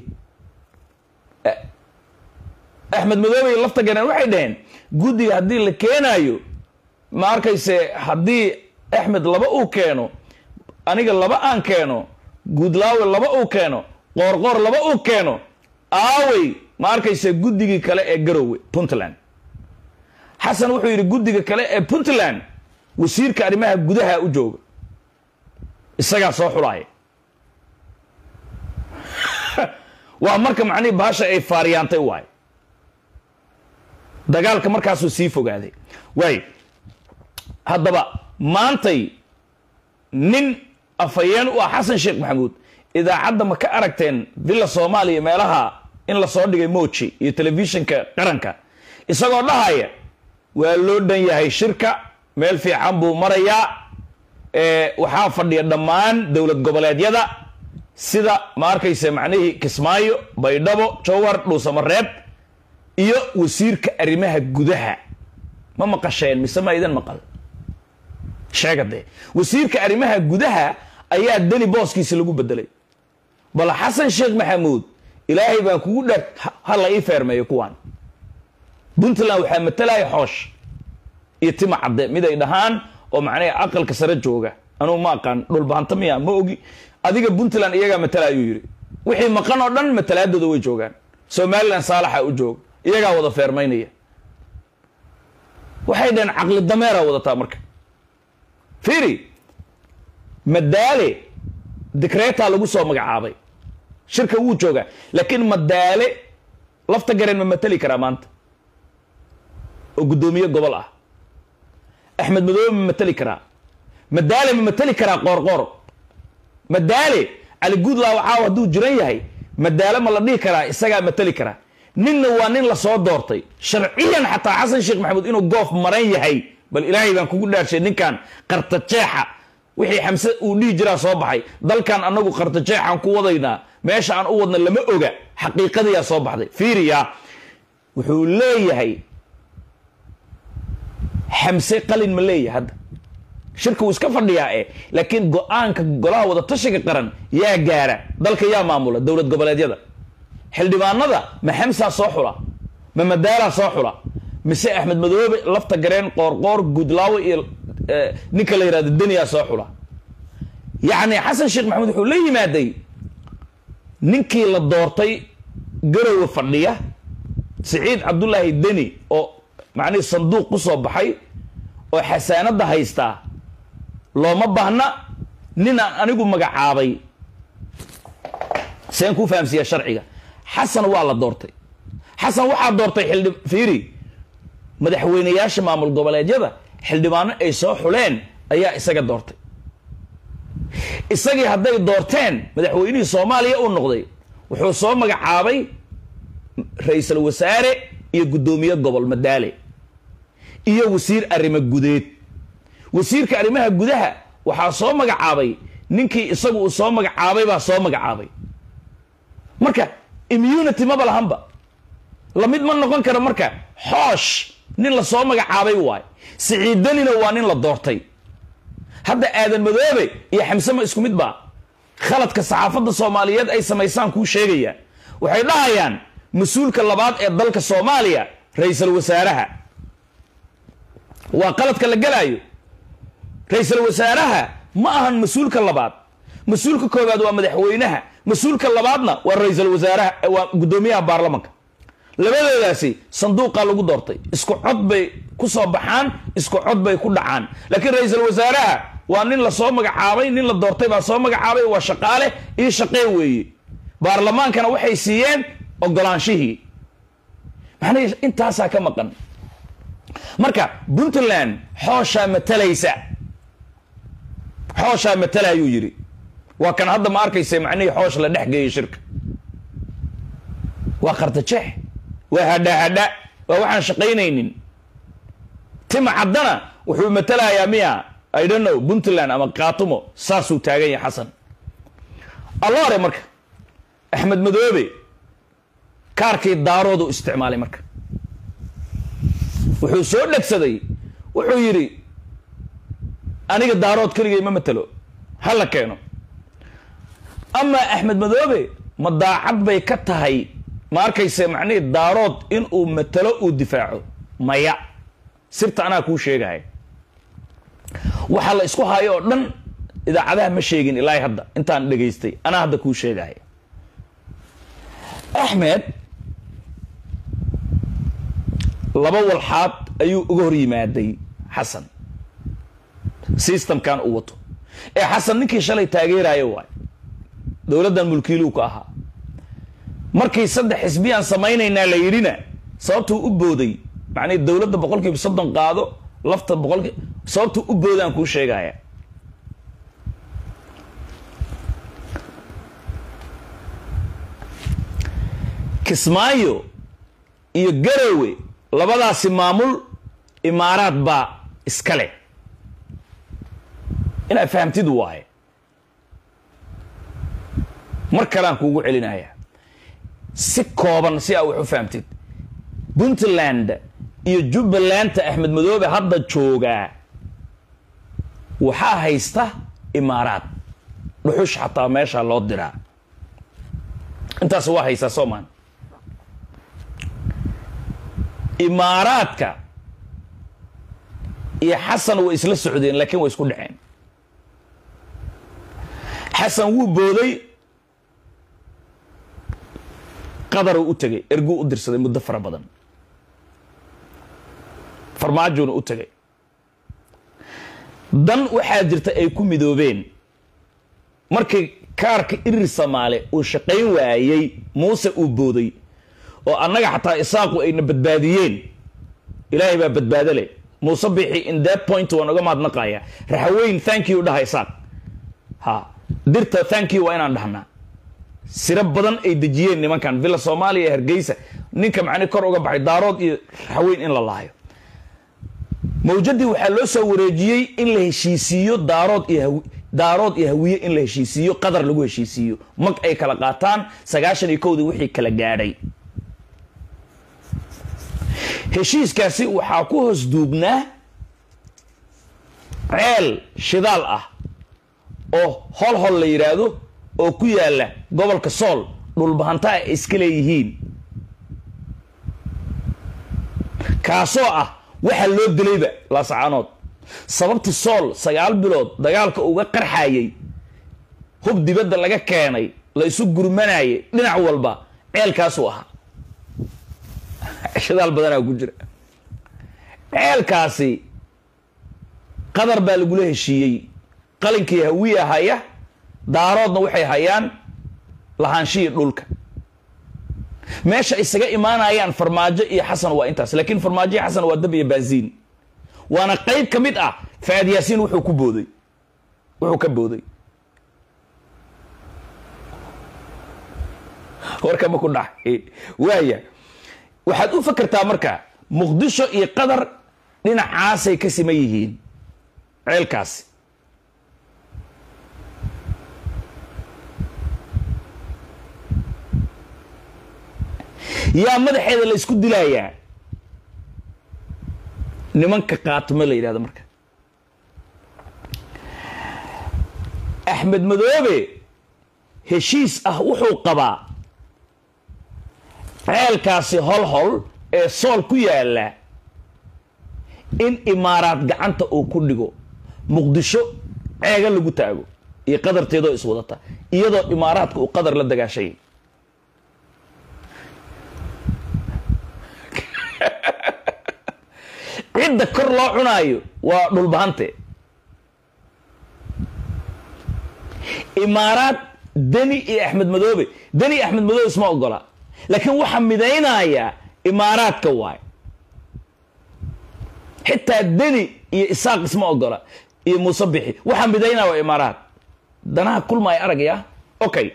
axmed madoobe iyo lafta ganeen waxay dhaheen guddiga haddii la keenaayo ma arkayse haddii axmed laba uu keeno aniga laba aan keeno guudlaawe laba uu keeno qoorqoor laba uu keeno aawey ma arkayse guddigii kale ee garowe puntland xasan wuxuu yidhi guddiga kale ee puntland wasiirka arrimaha gudaha u jooga isagaa soo xulaaya waa marka macnihii baasha ay faariyaantay waay dagaalka markaasuu sii fogaaday waay haddaba maantay nin afhayeen u ah xasan sheekh maxamuud idaacadda ma ka aragteen villa soomaaliya meelaha in lasoo dhigay moji iyo telefishinka qaranka isagoo dhahaya waa loo dhan yahay shirka meel fiican buu marayaa waxaa fadhiya dhammaan dowlad goboleedyada sida ma arkayse macnihii kismaayo baydhabo jawhar dhuusamareeb iyo wasiirka arrimaha gudaha ma maqasheen mise ma idan maqal sheega dee wasiirka arrimaha gudaha ayaa deni booskiisa lagu bedelay bal xasan sheekh maxamuud ilaahay baan kugu dha ha la ii feermeeyo kuwaan puntland waxaa matalaya xoosh iyo tima cadde mid ay dhahaan oo macnaha aqalka sare jooga anugu ma aqaan dhulbaanta miya ma ogi adiga puntland iyagaa matala ayuu yidhi wixii maqan oo dhan matalaadooda way joogaan somalilan saalaxa u jooga iyagaa wada feermaynaya waxay dhaheen caqli dameera wadataa marka fiiri madaale dikreetaa lagu soo magacaabay shirka wuu joogaa laakiin madaale lafta gareen ma mateli karaa maanta oo guddoomiye gobol ah axmed madoobe ma mateli karaa madaale ma mateli karaa qoorqoor madaale cali guudlaaw caaw hadduu jiran yahay madaale ma la dhihi karaa isagaa mateli karaa ninna waa nin lasoo doortay sharciyan xataa xasan sheekh maxamuud inuu goof maran yahay bal ilaahay baan kugu dhaarshay ninkan qartajeexa wixii xamse uu dhihi jiraa soo baxay dalkan annagu qartajeexaan ku wadaynaa meesha aan u wadna lama oga xaqiiqadiyaa soo baxday fiiriya wuxuu leeyahay xamse qalin ma leeyahay hadda shirka wuu iska fadhiyaa e laakiin go-aanka golaha wada tashiga qaran yaa gaara dalka yaa maamula dowlad goboleedyada xildhibaanada ma xamsaa soo xula ma madaalaa soo xula mise axmed madoobe lafta gareen qoorqoor guudlaawe iyo ninka la yihahdo deniyaa soo xula yacni xasan sheekh maxamuud wuxuu la yimaaday ninkii la doortay garowe fadhiya siciid cabdulaahi deni oo macnihii sanduuq ku soo baxay oo xasaanadda haystaa looma baahna nin aan anigu magacaabay seen kuu fahamsiiya sharciga xasan waa la doortay xasan waxaa doortay xildhi fiiri madaxweyneyaasha maamul goboleedyada xildhibaano ay soo xuleen ayaa isaga doortay isagii hadday doorteen madaxweynihii soomaaliya uu noqday wuxuu soo magacaabay ra-iisul wasaare iyo guddoomiye gobol madaale iyo wasiir arrimo gudeed wasiirka arrimaha gudaha waxaa soo magacaabay ninkii isagu uu soo magacaabay baa soo magacaabay marka immunity maba lahanba lamid ma noqon karo marka xoosh nin la soo magacaabay waay siciidanina waa nin la doortay hadda aadan madoobe iyo xamsema isku mid baa khaladka saxaafadda soomaaliyeed ay samaysaan kuu sheegaya waxay dhahayaan mas-uulka labaad ee dalka soomaaliya ra-iisul wasaaraha waa qaladka la gelaayo ra-iisul wasaaraha ma ahan mas-uulka labaad mas-uulka koowaad waa madaxweynaha mas-uulka labaadna waa ra-iisul wasaaraha waa guddoomiyaha baarlamanka labadoodaasi sanduuqaa lagu doortay isku cod bay ku soo baxaan isku cod bay ku dhacaan laakiin ra-iisul wasaaraha waa nin lasoo magacaabay nin la doortay baa soo magacaabay waa shaqaale io shaqee weeye baarlamaankana waxay siiyeen ogolaanshihii macnahii intaasaa ka maqan marka puntland xooshaa matalaysa xooshaa matala ayuu yidhi waa kan hadda ma arkaysa macnihii xoosh la dhex geeyay shirka waa qartajeex waa hadha hadha waa waxaan shaqaynaynin tima caddana wuxuu matalayaa miya i don't know puntland ama kaatumo saasuu taagan yahay xasan alloore marka axmed madoobe kaarkii daaroodu isticmaalay marka wuxuu soo dhegsaday wuxuu yidhi aniga daarood keligay ma matelo ha la keeno amaa axmed madoobe ma daacad bay ka tahay ma arkayse macnihii daarood in uu matalo uu difaaco maya sirta anaa kuu sheegaya waxaa la isku hayo oo dhan idaacadaha ma sheegin ilaahay hadda intaan dhegaystay anaa hadda kuu sheegaya axmed laba walxaad ayuu uga hor yimaaday xasan systemkan uu wato ee xasan ninkii shalay taageerayo waay dowladdan mulkiiluu ka ahaa markii saddex xisbiyaan samaynaynaa la yidhina sababtuu u booday macnii dowladda boqol kiiba soddon qaado lafta boqolki sababtuu u boodaan kuu sheegaya kismaayo iyo garowe labadaasi maamul imaaraad baa iska leh inaad fahamtid waaye mar kaleaan kuugu celinaya si kooban si aa wax u fahamtid puntland iyo jubbalanta axmed madoobe hadda joogaa waxaa haysta imaaraad dhuxush xataa meeshaa loo diraa intaas waa haystaa soomaan imaaraadka iyo xasan way isla socdeen laakiin way isku dhaceen xasan wuu booday qadaruu u tegay erguu u dirsaday muddo fara badan farmaajoona u tegay dan waxaa jirta ay ku midoobeen markii kaarka irir samaale uu shaqayn waayey muuse uu booday oo annaga xataa isaaqu ayna badbaadiyeen ilaahay baa badbaado leh muuse bixi in that point waan uga mahadnaqaya raxaweyn thank you dhaha isaaq ha dirta thank you waa inaan dhahnaa siro badan ay dejiyeen nimankan villa soomaaliya hargeysa ninka macni kor uga baxay daarood iyo raxaweyn in la laayo mawjadii waxaa loo soo wareejiyey in la heshiisiiyo daarood iyo daarood iyo hawiye in la heshiisiiyo qadar lagu heshiisiiyo mag ay kala qaataan sagaashan iyo kowdii wixii kala gaadhay heshiiskaasi waxaa ku hoos duugnaa ceel shidaal ah oo hol hol la yidhaahdo oo ku yaala gobolka sool dhulbahantaa ay iska leeyihiin kaasoo ah waxaa loo dilayba laasacaanood sababta sool sagaal bilood dagaalka uga qarxayay hub dibadda laga keenay la isu gurmanayay dhinac walba ceelkaasuu ahaa shidaal badanaa ku jira ceelkaasi qadar baa lagula heshiiyey qalinkii hawiya haya daaroodna waxay hayaan lahaanshihii dhulka meesha isaga imaanayaan farmaajo iyo xasan waa intaas laakiin farmaajo iyo xasan waa dab iyo baaziin waana qayb ka mid ah faad yaasiin wuxuu ku booday wuxuu ka booday warkama ku dhax waaya waxaad u fakertaa marka muqdisho iyo qatar dhinacaasay ka siman yihiin ceelkaasi yaa madaxeeda la isku dilayaa nimanka kaatume la yidhahdo marka axmed madoobe heshiis ah wuxuu qabaa ceelkaasi hol hol ee sool ku yaalla in imaaraad gacanta uu ku dhigo muqdisho ceega lagu taago iyo qadarteedoo iswadata iyadoo imaaraadka uu qadar la dagaashay cidda kor loo cunaayo waa dhulbahante imaaraad deni iyo axmed madoobe deni iyo axmed madoobe isma ogola laakiin waxaa midaynaya imaaraadka waay xitaa deni iyo isaaq isma ogola iyo muuse bixi waxaa midaynaya waa imaaraad danaha kulmaaya aragaya okay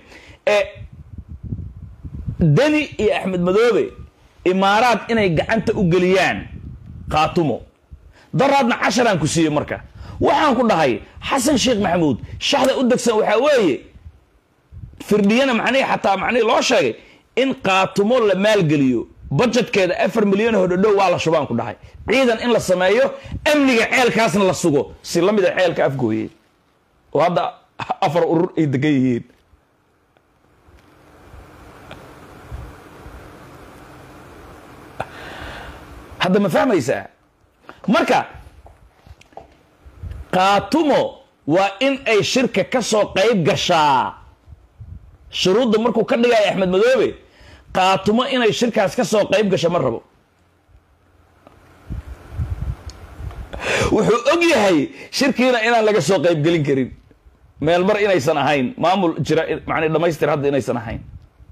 deni iyo axmed madoobe imaaraad inay gacanta u geliyaan kaatumo daraadna casharaan ku siiyey marka waxaan ku dhahay xasan sheekh maxamuud shaxda u degsan waxaa weeye firdhiyana macnihii xataa macnihii loo sheegay in kaatumo la maalgeliyo budgetkeeda afar milyan oo dhodhow waa la shubaan ku dhahay ciidan in la sameeyo amniga ceelkaasna la sugo si la mid a ceelka afgooye oo hadda afar urur ay degan yihiin hadda ma fahmaysaa marka kaatumo waa in ay shirka ka soo qayb gashaa shuruudda markuu ka dhigaya axmed madoobe kaatumo inay shirkaas ka soo qayb gasho ma rabo wuxuu og yahay shirkiina inaan laga soo qaybgelin karin meel mar inaysan ahayn maamul jira man dhamaystir hadda inaysan ahayn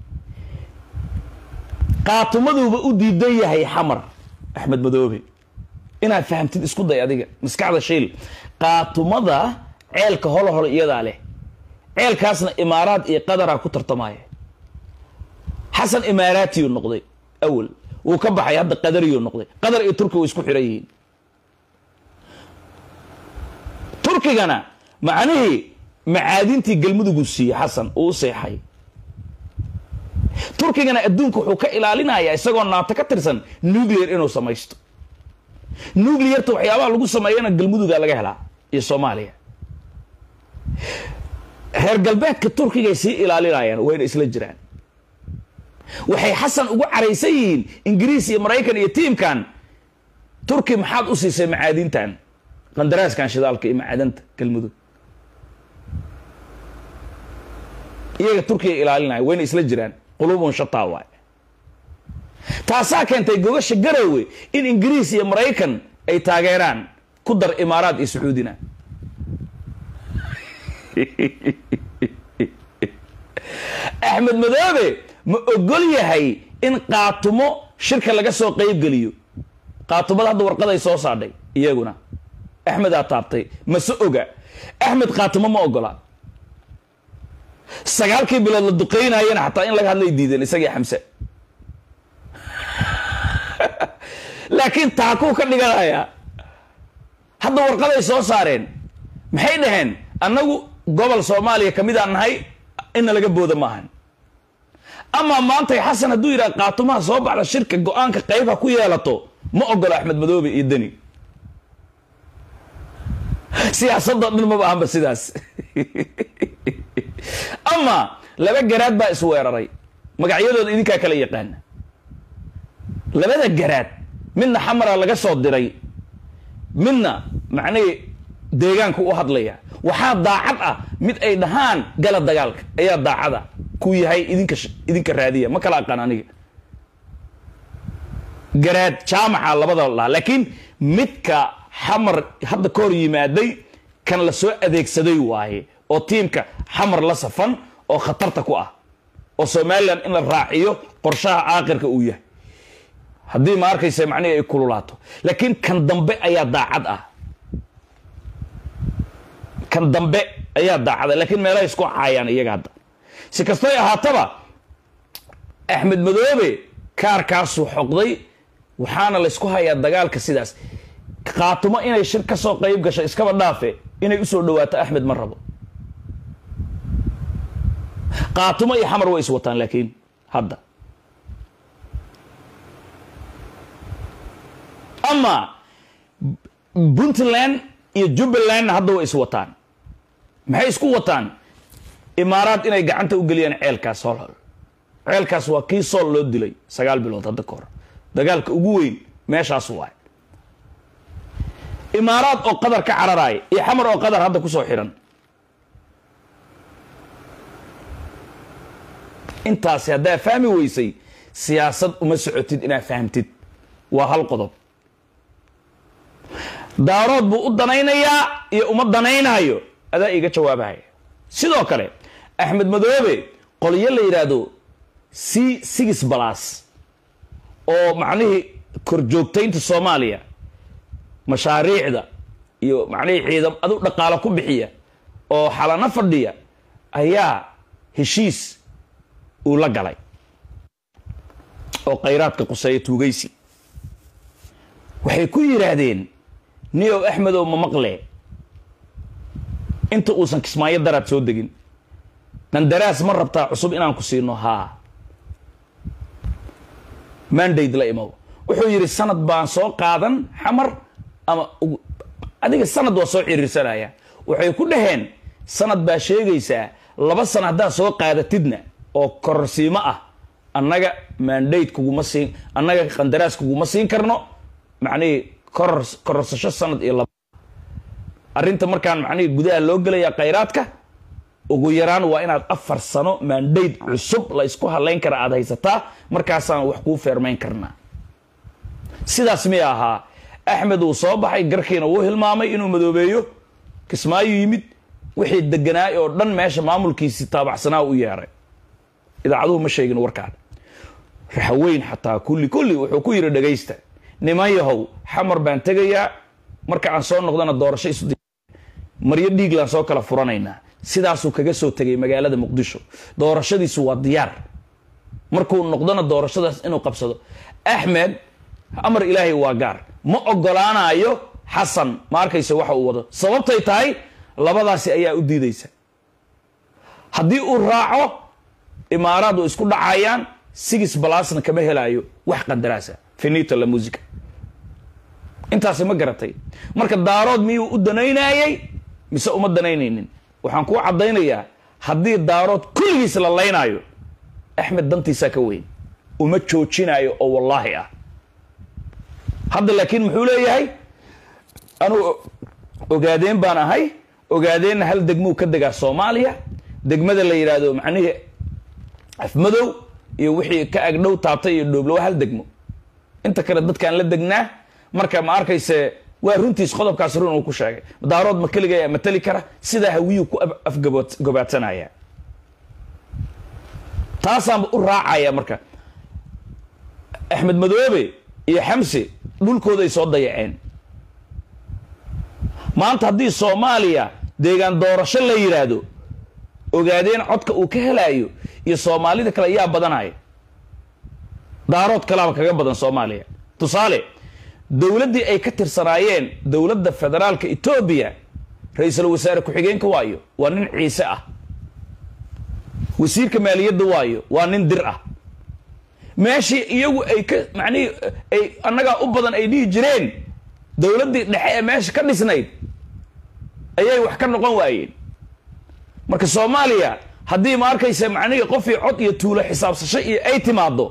kaatumaduuba u diidan yahay xamar axmed madoobe inaad fahamtid isku day adiga maskaxda shiil kaatumada ceelka holo holo iyadaa leh ceelkaasna imaaraad iyo qadara ku tartamaya xasan imaaraatiyu noqday awal wuu ka baxay hadda qadariyu noqday qadar iyo turki way isku xiran yihiin turkigana macnihii macaadintii galmuduguu siiyey xasan uu u seexay turkigana adduunka wuxuu ka ilaalinayaa isagoo naato ka tirsan nuclear inuu samaysto nuclearta waxyaabaha lagu sameeyana galmuduga laga helaa iyo soomaaliya reer galbeedka turkigay sii ilaalinayaan wayna isla jiraan waxay xasan ugu caraysan yihiin ingiriis iyo maraykan iyo tiimkan turki maxaad u siisay macaadintan qandaraaskan shidaalka iyo macaadanta galmudug iyaga turkiga ilaalinaya wayna isla jiraan qulubun shataa waay taasaa keentay gogasha garowe in ingiriis iyo maraykan ay taageeraan ku dar imaaraad iyo sacuudina axmed madoobe ma ogol yahay in kaatumo shirka laga soo qaybgeliyo kaatumada hadda warqaday soo saadhay iyaguna axmedaa taabtay mase oga axmed kaatumo ma ogola sagaalkii bilood la duqeynayana xataa in laga hadlay diideen isagii xamse laakiin taakuu ka dhiganaya hadda warqaday soo saareen maxay dhaheen annagu gobol soomaaliya ka midaan nahay inna laga booda maahan amaa maantay xasan hadduu yidhaha kaatumaha soo baxda shirka go-aanka qayb ha ku yeelato ma ogolo axmed madoobe iyo deni siyaasadoo dhan maba ahanba sidaas ama laba garaad baa isweeraray magacyadooda idinkaa kala yaqaana labada garaad midna xamara laga soo diray midna macnihii deegaanka u hadlaya waxaa daacad ah mid ay dhahaan gala dagaalka ayaa daacada ku yahay idinka idinka raadiya ma kala aqaan aniga garaad jaamaca labada lahaa laakiin midka xamar hadda ka hor yimaaday kan la soo adeegsaday waaye oo tiimka xamar la safan oo khatarta ku ah oo somalilan in la raaciyo qorshaha caaqirka uu yahay haddii ma arkaysa macnihi ay kululaato laakiin kan dambe ayaa daacad ah kan dambe ayaa daacada laakiin meelaha isku caayaan iyaga hadda si kastoy ahaataba axmed madoobe kaarkaasuu xoqday waxaana laysku hayaa dagaalka sidaas qaatumo inay shir ka soo qayb gasho iskaba dhaafe inay usoo dhawaato axmed ma rabo qaatumo iyo xamar way is wataan laakiin hadda ama puntland iyo jubbalandna hadda way is wataan maxay isku wataan imaaraad inay gacanta u geliyaan ceelkaas holhol ceelkaas waa kii sool loo dilay sagaal bilood hadda ka hor dagaalka ugu weyn meeshaas waay imaaraad oo qadar ka cararaaya iyo xamar oo qadar hadda kusoo xidhan intaasi haddaa fahmi weysay siyaasad uma socotid inaad fahamtid waa hal qodob daarood buu u danaynayaa iyo uma danaynaayo adaa iiga jawaabahaya sidoo kale axmed madoobe qolyo la yidhaahdo c six balas oo macnihii korjoogtaynta soomaaliya mashaariicda iyo macnihii ciidam adu dhaqaalo ku bixiya oo xalano fadhiya ayaa heshiis uu la galay oo khayraadka quseeya tuugaysi waxay ku yidhaahdeen niyow axmedow ma maqle inta uusan kismaayo daraad soo degin nandaraas ma rabtaa cusub inaan ku siino haa mandate la imow wuxuu yidhi sanad baan soo qaadan xamar ama adiga sanad waa soo ciriirsanaya waxay ku dhaheen sanad baa sheegaysaa laba sana haddaad soo qaadatidna oo kororsiimo ah annaga mandate kuguma siin annaga qandaraas kuguma siin karno macnihii koror kororsasho sanad iyo laba arrinta markaan macnihii gudaha loo gelayaa khayraadka ugu yaraan waa inaad afar sano mandate cusub la isku halayn kara aada haysataa markaasaan wax kuu feermayn karnaa sidaas miya ahaa axmed uu soo baxay garkiina wuu hilmaamay inuu madoobeeyo kismaayo yimid wixii deganaay oo dhan meesha maamulkiisii taabacsanaa u yeeray idaacaduhu ma sheegin warkaan raxaweyn xataa kulli kulli wuxuu ku yidhi dhagaysta niman yahow xamar baan tegayaa marka aan soo noqdana doorasho isu maryo dhiiglaan soo kala furanaynaa sidaasuu kaga soo tegay magaalada muqdisho doorashadiisu waa diyaar markuu noqdona doorashadaas inuu qabsado axmed amar ilaahay waa gaar ma ogolaanayo xasan ma arkaysa waxa uu wado sababtay tahay labadaasi ayaa u diidaysa haddii uu raaco imaaraad oo isku dhacayaan sigis balasna kama helaayo wax qandaraasa finito la musica intaasi ma garatay marka daarood miyuu u danaynayey mise uma danaynaynin waxaan kuu caddaynayaa haddii daarood kulligiis la laynaayo axmed dantiisaa ka weyn uma joojinayo oo wallaahi ah hadda laakiin muxuu leeyahay anuu ogaadeen baan ahay ogaadeenna hal degmuu ka degaa soomaaliya degmada la yidhaahdo macnihii afmadow iyo wixii ka agdhow taabtay iyo dhooblo waa hal degmo inta kale dadkaan la degnaa marka ma arkayse waa runtiis qodobkaas run uu ku sheegay daarood ma keliga matali kara sidaa hawiyuu ku afgobaadsanaya taasaanba u raacaya marka axmed madoobe iyo xamse dhulkooday soo dayaceen maanta haddii soomaaliya deegaan doorasho la yidhaahdo ogaadeen codka uu ka helaayo iyo soomaalida kale yaa badanaya daarood kalaaba kaga badan soomaaliya tusaale dowladdii ay ka tirsanaayeen dowladda federaalka etoobiya ra-iisul wasaare ku-xigeenka waayo waa nin ciise ah wasiirka maaliyadda waayo waa nin dir ah meeshii iyagu ay ka macnihii ay annagaa u badan ay dhihi jireen dowladdii dhexe ee meesha ka dhisnayd ayay wax ka noqon waayeen marka soomaaliya haddii ma arkaysa macnihii qofii cod iyo tuulo xisaabsasho iyo ay timaado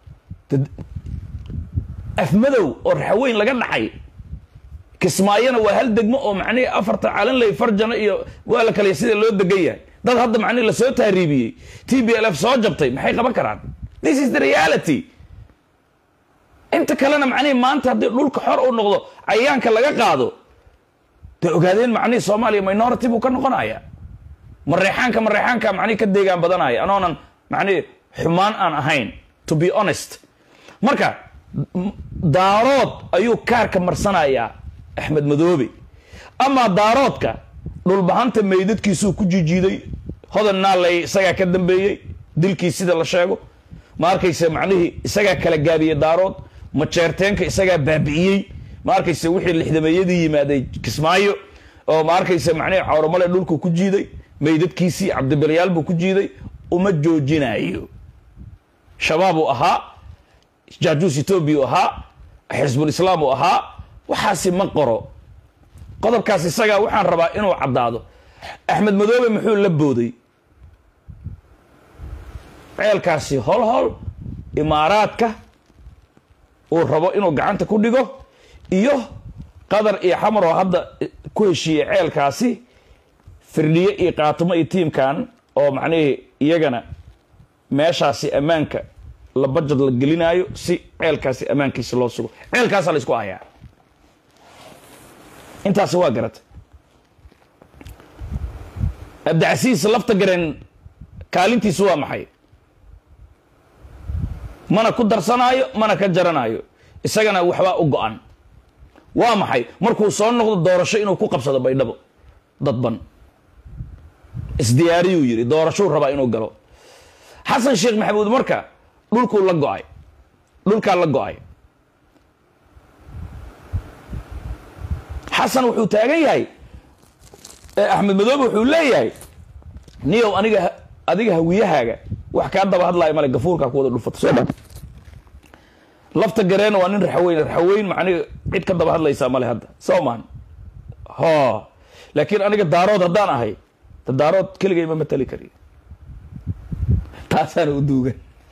afmadow oo raxaweyn laga dhacay kismaayona waa hal degmo oo macnihii afarta calanley farjano iyo waa la kaliya sida loo degan yahay dad hadda macnihi lasoo taariibiyey t b l f soo jabtay maxay qaban karaan this is the reality inta kalena macnihi maanta haddii dhulka xor uu noqdo cayayaanka laga qaado dee ogaadeen macnihi soomaaliya minority buu ka noqonaya mareexaanka mareexaanka macnihi ka deegaan badanaya anoonan macnihi xumaan aan ahayn to be honest marka daarood ayuu kaarka marsanayaa axmed madoobe amaa daaroodka dhulbahanta meydadkiisuu ku jijiiday hodan naaley isagaa ka dambeeyey dilkii sida la sheego ma arkayse macnihii isagaa kala gaabiyey daarood majeerteenka isagaa baabi'iyey ma arkayse wixii lixdameeyadii yimaaday kismaayo oo ma arkayse macnihii cawramale dhulku ku jiiday meydadkiisii cabdibalyaal buu ku jiiday uma joojinayo shabaab uu ahaa jaajuus etoobiya u ahaa xisbul islaam uu ahaa waxaasi ma qoro qodobkaas isagaa waxaan rabaa inuu caddaado axmed madoobe muxuu la booday ceelkaasi hol hol imaaraadka uu rabo inuu gacanta ku dhigo iyo qatar iyo xamar oo hadda ku heshiiyey ceelkaasi firdhiye iyo qaatumo iyo tiimkan oo macnihii iyagana meeshaasi ammaanka la bajad la gelinaayo si ceelkaasi ammaankiisa loo sugo ceelkaasaa la isku hayaa intaasi waa garatay abdicasiis lafta gareen kaalintiisu waa maxay mana ku darsanaayo mana ka jaranaayo isagana waxbaa u go-an waa maxay markuu soo noqdo doorasho inuu ku qabsado baydhabo dadban isdiyaariyuu yidhi doorashuu rabaa inuu galo xasan sheekh maxamuud marka dhulkuu la go-ay dhulkaa la go-ay xasan wuxuu taagan yahay axmed madoobe wuxuu leeyahay niyow aniga adiga hawiyahaaga wax kaa daba hadlaayo male gafuurkaa ku wada dhulfata soo dha lafta gareen waa nin raxaweyn raxaweyn macniga cid ka daba hadlaysaa male hadda soo maan ho laakiin aniga daarood haddaan ahay ta daarood keligay ma matali kariyo taasaana u duugan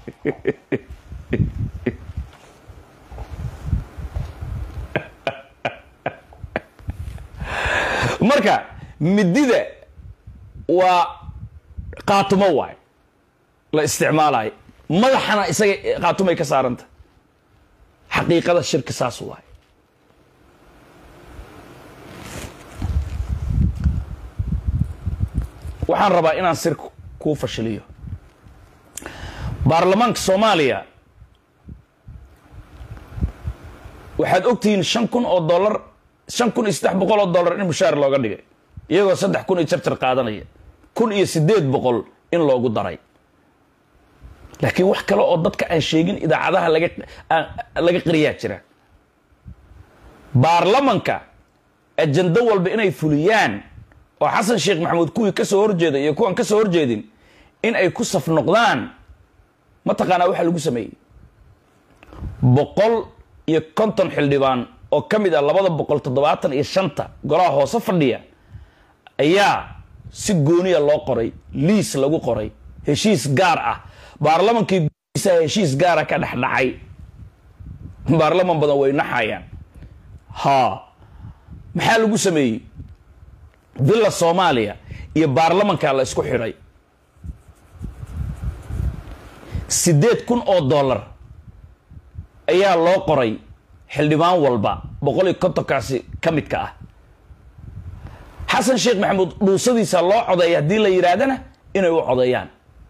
marka midida waa qaatumo waay la isticmaalayo madaxana isaga qaatumay ka saaranta xaqiiqada shirki saas waay waxaan rabaa inaan sir kuu fashiliyo baarlamaanka soomaaliya waxaad ogtihiin shan kun oo dollar shan kun iyo saddex boqol oo dollar in mushaar looga dhigay iyagoo saddex kun iyo jarjar qaadanaya kun iyo siddeed boqol in loogu daray laakiin wax kale oo dadka aan sheegin idaacadaha laga laga qariyaa jira baarlamanka ajando walba inay fuliyaan oo xasan sheekh maxamuud kuwii ka soo horjeeda iyo kuwan ka soo horjeedin in ay ku saf noqdaan mataqaanaa waxaa lagu sameeyey boqol iyo konton xildhibaan oo ka mid ah labada boqol toddobaatan iyo shanta golaha hoose fadhiya ayaa si gooniya loo qoray liis lagu qoray heshiis gaar ah baarlamankii gudiisa heshiis gaara ka dhex dhacay baarlaman badan way naxayaan ha maxaa lagu sameeyey villa soomaaliya iyo baarlamankaa la isku xidhay siddeed kun oo dollar ayaa loo qoray xildhibaan walba boqol iyo kontonkaasi ka midka ah xasan sheekh maxamuud dhuusadiisa loo codeeya haddii la yidhaahdana inay u codeeyaan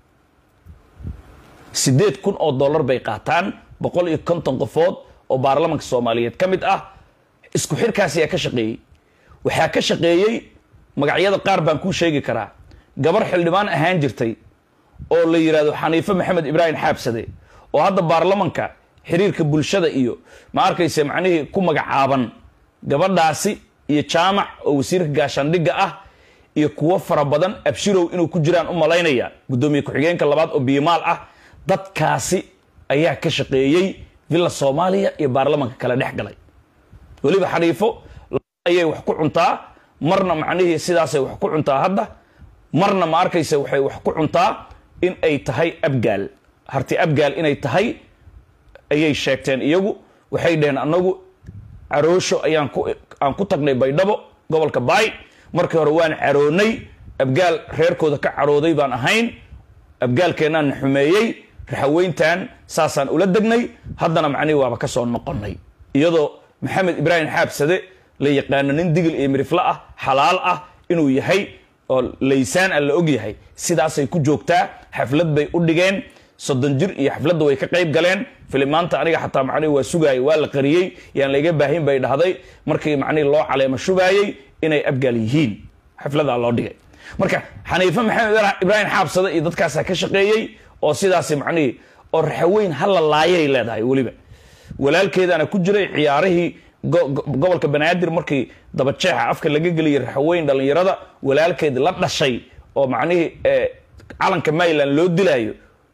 siddeed kun oo dollar bay qaataan boqol iyo konton qofood oo baarlamanka soomaaliyeed ka mid ah isku xirkaas ayaa ka shaqeeyey waxaa ka shaqeeyey magacyada qaar baan kuu sheegi karaa gabar xildhibaan ahaan jirtay oo la yidhaahdo xaniife maxamed ibraahim xaabsade oo hadda baarlamanka xiriirka bulshada iyo ma arkayse macnihii ku magacaaban gabadhaasi iyo jaamac oo wasiirka gaashaandhigga ah iyo kuwo fara badan abshirow inuu ku jiraan u malaynaya guddoomiye ku-xigeenka labaad oo biimaal ah dadkaasi ayaa ka shaqeeyey villa soomaaliya iyo baarlamanka kale dhex galay weliba xaniifo ayay wax ku cuntaa marna macnihii sidaasay wax ku cuntaa hadda marna ma arkayse waxay wax ku cuntaa in ay tahay abgaal harti abgaal inay tahay ayay sheegteen iyagu waxay dhaheen anagu caroosho ayaan ku aan ku tagnay baydhabo gobolka baay markii hore waan caroonay abgaal reerkooda ka carooday baan ahayn abgaalkeennaan na xumeeyey raxaweyntan saasaan ula degnay haddana macnihi waaba ka soo noqonnay iyadoo maxamed ibraahim xaabsade la yaqaano nin digil iyo mirifle ah xalaal ah inuu yahay oo laysaan a la og yahay sidaasay ku joogtaa xaflad bay u dhigeen soddon jir iyo xafladda way ka qayb galeen filimaanta aniga xataa macnihi waa sugaayay waa la qariyey yaan layga baahin bay dhahday markii macnihi loo caleemo shubaayey inay abgaal yihiin xafladaa loo dhigay marka xaniife maxamed ibraahim xaabsade iyo dadkaasaa ka shaqeeyey oo sidaasi macnihii oo raxaweyn hala laayay leedahay weliba walaalkeedaana ku jiray ciyaarihii gobolka banaadir markii dabajeexa afka laga geliyay raxaweyn dhallinyarada walaalkeed la dhashay oo macnihii calanka mayland loo dilaayo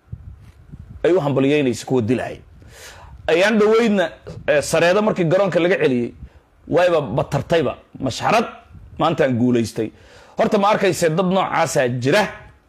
ay u hambaliyeynaysa kuwa dilaaya ayaan dhaweydna sareedo markii garoonka laga celiyey wayba batartayba mashxarad maantaan guulaystay horta ma arkayse dad noocaasaa jira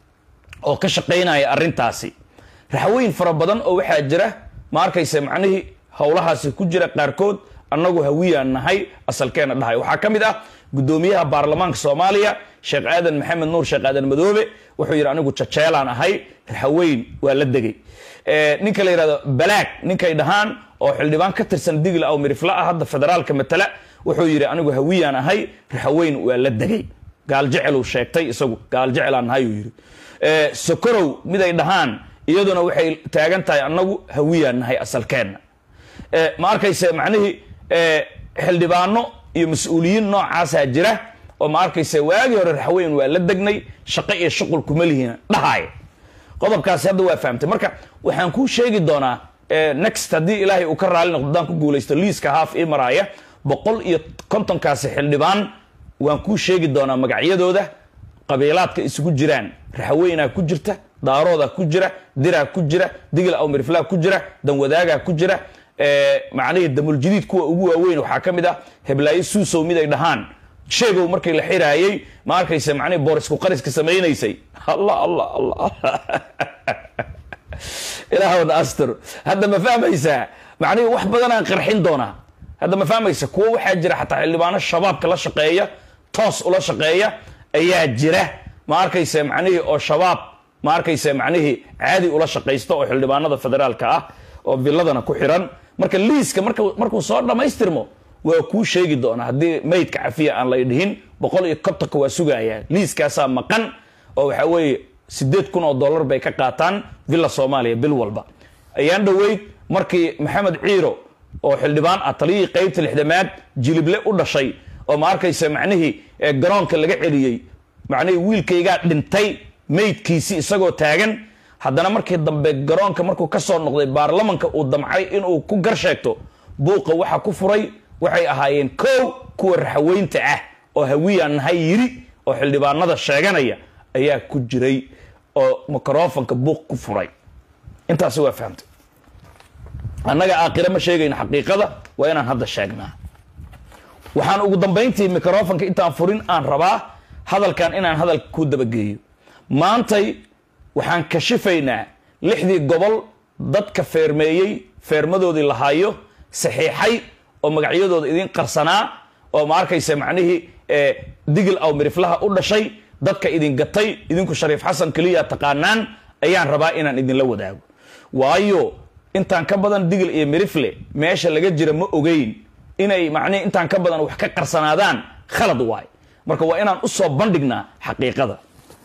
oo ka shaqaynaya arrintaasi raxweyn fara badan oo waxaa jira ma arkayse macnihii howlahaasi ku jira qaarkood annagu hawiyaan nahay asalkeena dhahay waxaa ka mid ah guddoomiyaha baarlamaanka soomaaliya sheekh aadan maxamed nuur sheekh aadan madoobe wuxuu yidhi anigu jajeelaan ahay raxaweyn waa la degay ninka la yidhahdo balaag ninkay dhahaan oo xildhibaan ka tirsan digla aw mirifla ah hadda federaalka matala wuxuu yidhi anigu hawiyaan ahay raxaweyn waa la degay gaaljecelu sheegtay isagu gaaljecelaan nahay uu yidhi sokorow miday dhahaan iyaduna waxay taagan tahay annagu hawiyaan nahay asalkeenna ma arkayse macnihii xildhibaano iyo mas-uuliyiin noocaasaa jira oo ma arkayse waagii hore raxweyn waa la degnay shaqo iyo shuqul kuma lihiin dhahaay qodobkaasi hadda waa fahamtay marka waxaan kuu sheegi doonaa next haddii ilaahay uu ka raali noqdo haddaan ku guulaysto liiska haaf ii maraaya boqol iyo kontonkaasi xildhibaan waan kuu sheegi doonaa magacyadooda qabiilaadka isugu jiraan raxweynaa ku jirta daaroodaa ku jira diraa ku jira digil aw miriflaa ku jira danwadaagaa ku jira macnihii damuljadiid kuwa ugu waaweyn waxaa ka mid ah heblaayo suusow mid ay dhahaan sheegow markii la xiraayey ma arkaysa macnihi boorisku qariska samaynaysay allah allah allah ilaahwna astur hadda ma fahmaysaa macnihi wax badanaan qarxin doonaa hadda ma fahmaysa kuwo waxaa jira xataa xildhibaano shabaabka la shaqeeya toos ula shaqeeya ayaa jira ma arkaysa macnihii oo shabaab ma arkaysa macnihii caadi ula shaqaysta oo xildhibaanada federaalka ah oo villadana ku xiran marka liiska markuu soo dhammaystirmo waa kuu sheegi doonaa haddii maydka cafiya aan lay dhihin boqol iyo kontonka waa sugayaa liiskaasaa maqan oo waxaa weeye sideed kun oo dollar bay ka qaataan villa soomaaliya bil walba ayaan dhoweyd markii maxamed ciiro oo xildhibaan ah taliyihii qaybta lixdamaad jilible u dhashay oo ma arkaysa macnihii garoonka laga celiyey macnihii wiilkaygaa dhintay maydkiisi isagoo taagan haddana markii dambe garoonka markuu ka soo noqday baarlamanka uu damcay inuu ku gar sheegto buuqa waxa ku furay waxay ahaayeen kow kuwa raxaweynta ah oo hawiyaan nahay yiri oo xildhibaanada sheeganaya ayaa ku jiray oo microfonka buuq ku furay intaasi waa fahamtay annaga aakhire ma sheegayno xaqiiqada waa inaan hadda sheegnaa waxaan ugu dambayntii microfonka intaan furin aan rabaa hadalkan inaan hadalka ku dabageeyo maantay waxaan kashifaynaa lixdii gobol dadka feermeeyey feermadoodii lahaayo saxiixay oo magacyadooda idin qarsanaa oo ma arkaysa macnihii digil aw miriflaha u dhashay dadka idin gatay idinku shariif xasan keliya taqaanaan ayaan rabaa inaan idinla wadaago waayo intaan ka badan digil iyo mirifle meesha laga jira ma ogeyn inay macnihi intaan ka badan wax ka qarsanaadaan khalad waay marka waa inaan usoo bandhignaa xaqiiqada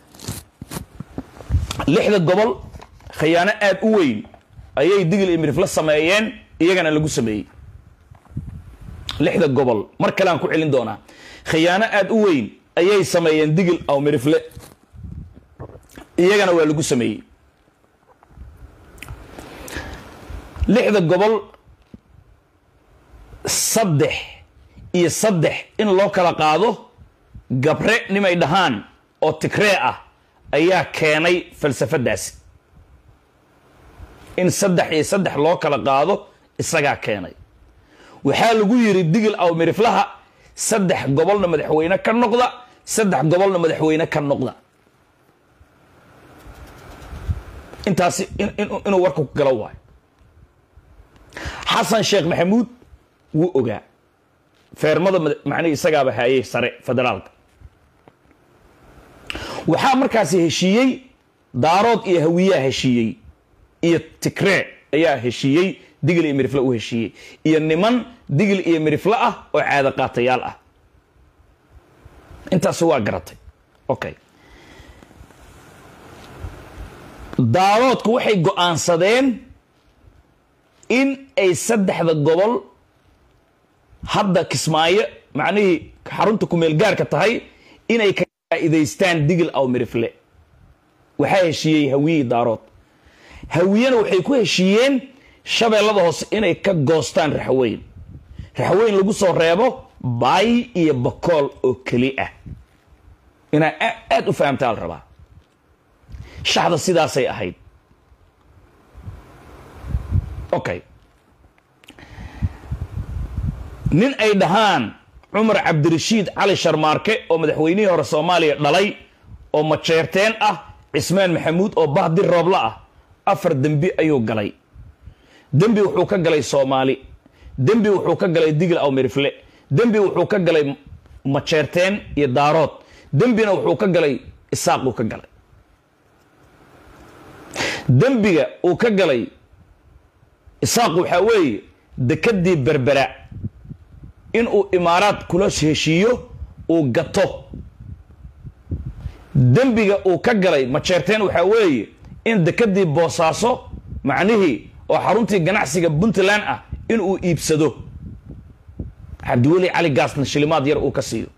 lixda gobol khiyaano aada u weyn ayay digil iyo mirifle sameeyeen iyagana lagu sameeyey lixda gobol mar kale aan ku celin doonaa khiyaano aada u weyn ayay sameeyeen digil aw mirifle iyagana waa lagu sameeyey lixda gobol saddex iyo saddex in loo kala qaado gabre nimay dhahaan oo tigree ah ayaa keenay falsafadaasi in saddex iyo saddex loo kala qaado isagaa keenay waxaa lagu yidhi digil aw miriflaha saddex gobolna madaxweyne ka noqda saddex gobolna madaxweyne ka noqda intaasi inuu warka ku galo waayo xasan sheekh maxamuud wuu ogaa feermada macnihi isagaaba haayey sare federaalka waxaa markaasi heshiiyey daarood iyo hawiyaa heshiiyey iyo tigree ayaa heshiiyey digil iyo mirifle u heshiiyey iyo niman digil iyo mirifle ah oo caado qaatayaal ah intaas waa garatay okay daaroodku waxay go-aansadeen in ay saddexda gobol hadda kismaayo macnihii xarunta kumeel gaarka tahay inay ka faa'idaystaan digil aw mirifle waxaa heshiiyey hawiyey daarood hawiyena waxay ku heshiiyeen shabeellada hoose inay ka goostaan raxweyn raxweyn lagu soo reebo baay iyo bakool oo keli ah inaa aada u fahamtaa la rabaa shaxda sidaasay ahayd okay nin ay dhahaan cumar cabdirashiid cali sharmaarke oo madaxweynihii hore soomaaliya dhalay oo majeerteen ah cismaan maxamuud oo bahdi roobla ah afar dembi ayuu galay dembi wuxuu ka galay soomaali dembi wuxuu ka galay digil aw mirifle dembi wuxuu ka galay majeerteen iyo daarood dembina wuxuu ka galay isaaquu ka galay dembiga uu ka galay isaaq waxaa weeye dekadii berbera inuu imaaraad kula heshiiyo uu gato dembiga uu ka galay majeerteen waxaa weeye in dekadii boosaaso macnihii oo xaruntii ganacsiga puntland ah inuu iibsado cabdiweli cali gaasna shilimaad yar uu ka siiyo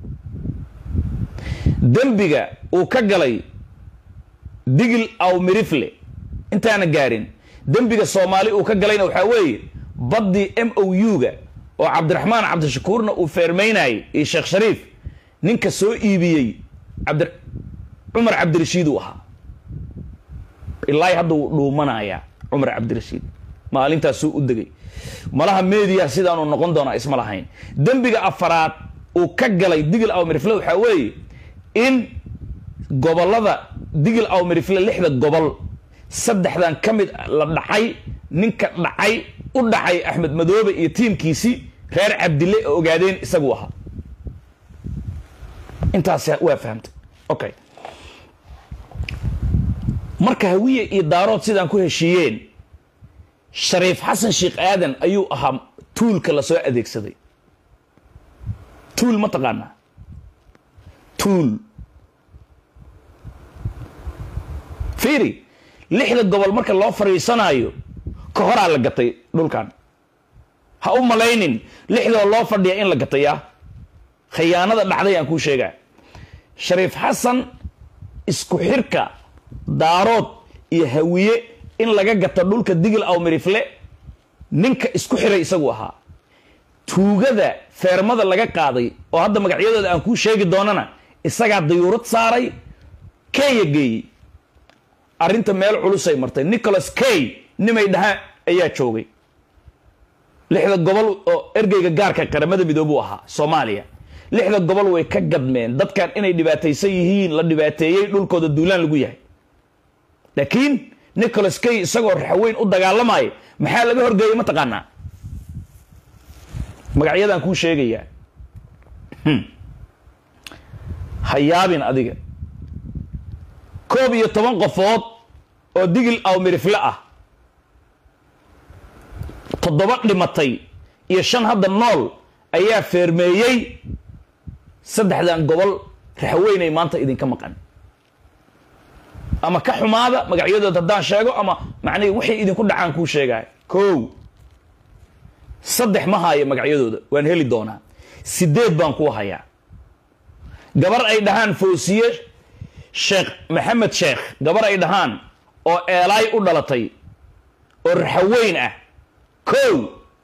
dembiga uu ka galay digil aw mirifle intaana gaarin dembiga soomaali uu ka galayna waxaa weeye baddii m o u-ga oo cabdiraxmaan cabdishakuurna uu feermaynayay iyo sheekh shariif ninka soo iibiyey cabdi cumar cabdirashiid uu ahaa ilaahi hadda wuu dhuumanayaa cumar cabdirashiid maalintaasuu u degay malaha media sidaanu noqon doonaa isma lahayn dembiga afaraad uu ka galay digil aw mirifle waxaa weeye in gobolada digil aw mirifle lixda gobol saddexdan ka mid la dhacay ninka dhacay u dhacay axmed madoobe iyo tiimkiisii reer cabdille oo ogaadeen isagu ahaa intaas waa fahamtay okay marka hawiye iyo daarood sidaan ku heshiiyeen shariif xasan sheekh aadan ayuu ahaa tuulka lasoo adeegsaday tuul ma taqaanaa tuul fiiri lixda gobol marka loo fadhiisanaayo ka horaa la gatay dhulkan ha u malaynin lixdoo loo fadhiya in la gataya khiyaanada dhacday aan kuu sheegaa shariif xasan isku xirka daarood iyo hawiye in laga gato dhulka digil aw mirifle ninka isku xiray isagu ahaa tuugada feermada laga qaaday oo hadda magacyadooda aan kuu sheegi doonana isagaa dayuurad saaray kenya geeyey arrinta meel culusay martay nicholas kay nimay dhahaan ayaa joogay lixda gobol oo ergeyga gaarka qaramada midoobuu ahaa soomaaliya lixda gobol way ka gadmeen dadkan inay dhibaataysan yihiin la dhibaateeyey dhulkooda duulaan lagu yahay laakiin nicholas kay isagoo raxweyn u dagaalamaya maxaa laga horgeeyey ma taqaanaa magacyadaan kuu sheegayaa ha yaabin adiga koob iyo toban qofood oo digil aw mirifle ah toddoba dhimatay iyo shan hadda nool ayaa feermeeyey saddexdan gobol raxweynay maanta idinka maqan ama ka xumaada magacyadood haddaan sheego ama macnihi waxay idinku dhacaan kuu sheegaya kow saddex ma haayo magacyadooda waan heli doonaa sideed baan kuu hayaa gabar ay dhahaan foosiye sheekh maxamed sheekh gabar ay dhahaan oo eelaay u dhalatay oo raxaweyn ah kow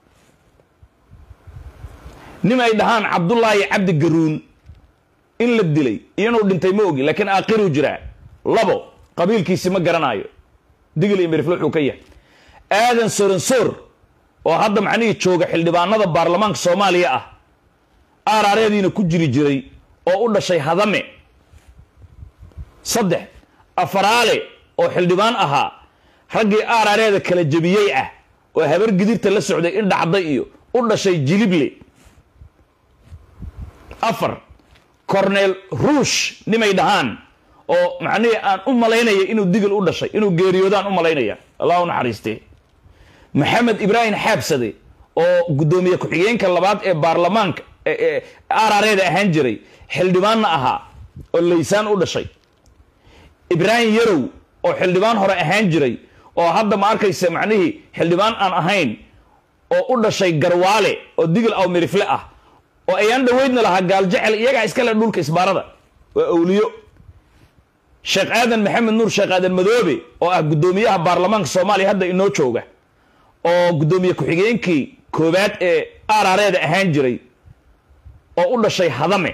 nin ay dhahaan cabdullaahi cabdi garuun in la dilay iyanuu dhintay ma ogi laakiin aakhiruu jiraa labo qabiilkiisi ma garanaayo digil iyo mirifle wuxuu ka yahay aadan soransoor oo hadda macnihii jooga xildhibaanada baarlamaanka soomaaliya ah aaraareediina ku jiri jiray oo u dhashay hadame saddex afaraale oo xildhibaan ahaa raggii aaraareeda kala jebiyey ah oo habar gidirta la socday in dhacday iyo u dhashay jilible afar cornel ruush nimay dhahaan oo macnihii aan u malaynaya inuu digil u dhashay inuu geeriyoodaan u malaynaya allah u naxariistee maxamed ibraahim xaabsade oo guddoomiye ku-xigeenka labaad ee baarlamaanka arareeda ahaan jiray xildhibaanna ahaa oo laysaan u dhashay ibraahim yarow oo xildhibaan hore ahaan jiray oo hadda ma arkaysa macnihii xildhibaan aan ahayn oo u dhashay garwaale oo digil aw mirifle ah oo ayaan dhaweydna lahaa gaaljecel iyagaa iskale dhulka isbaarada waa awliyo sheekh aadan maxamed nuur sheekh aadan madoobe oo ah guddoomiyaha baarlamaanka soomaaliya hadda inoo jooga oo guddoomiye ku-xigeenkii koowaad ee arareeda ahaan jiray oo u dhashay hadame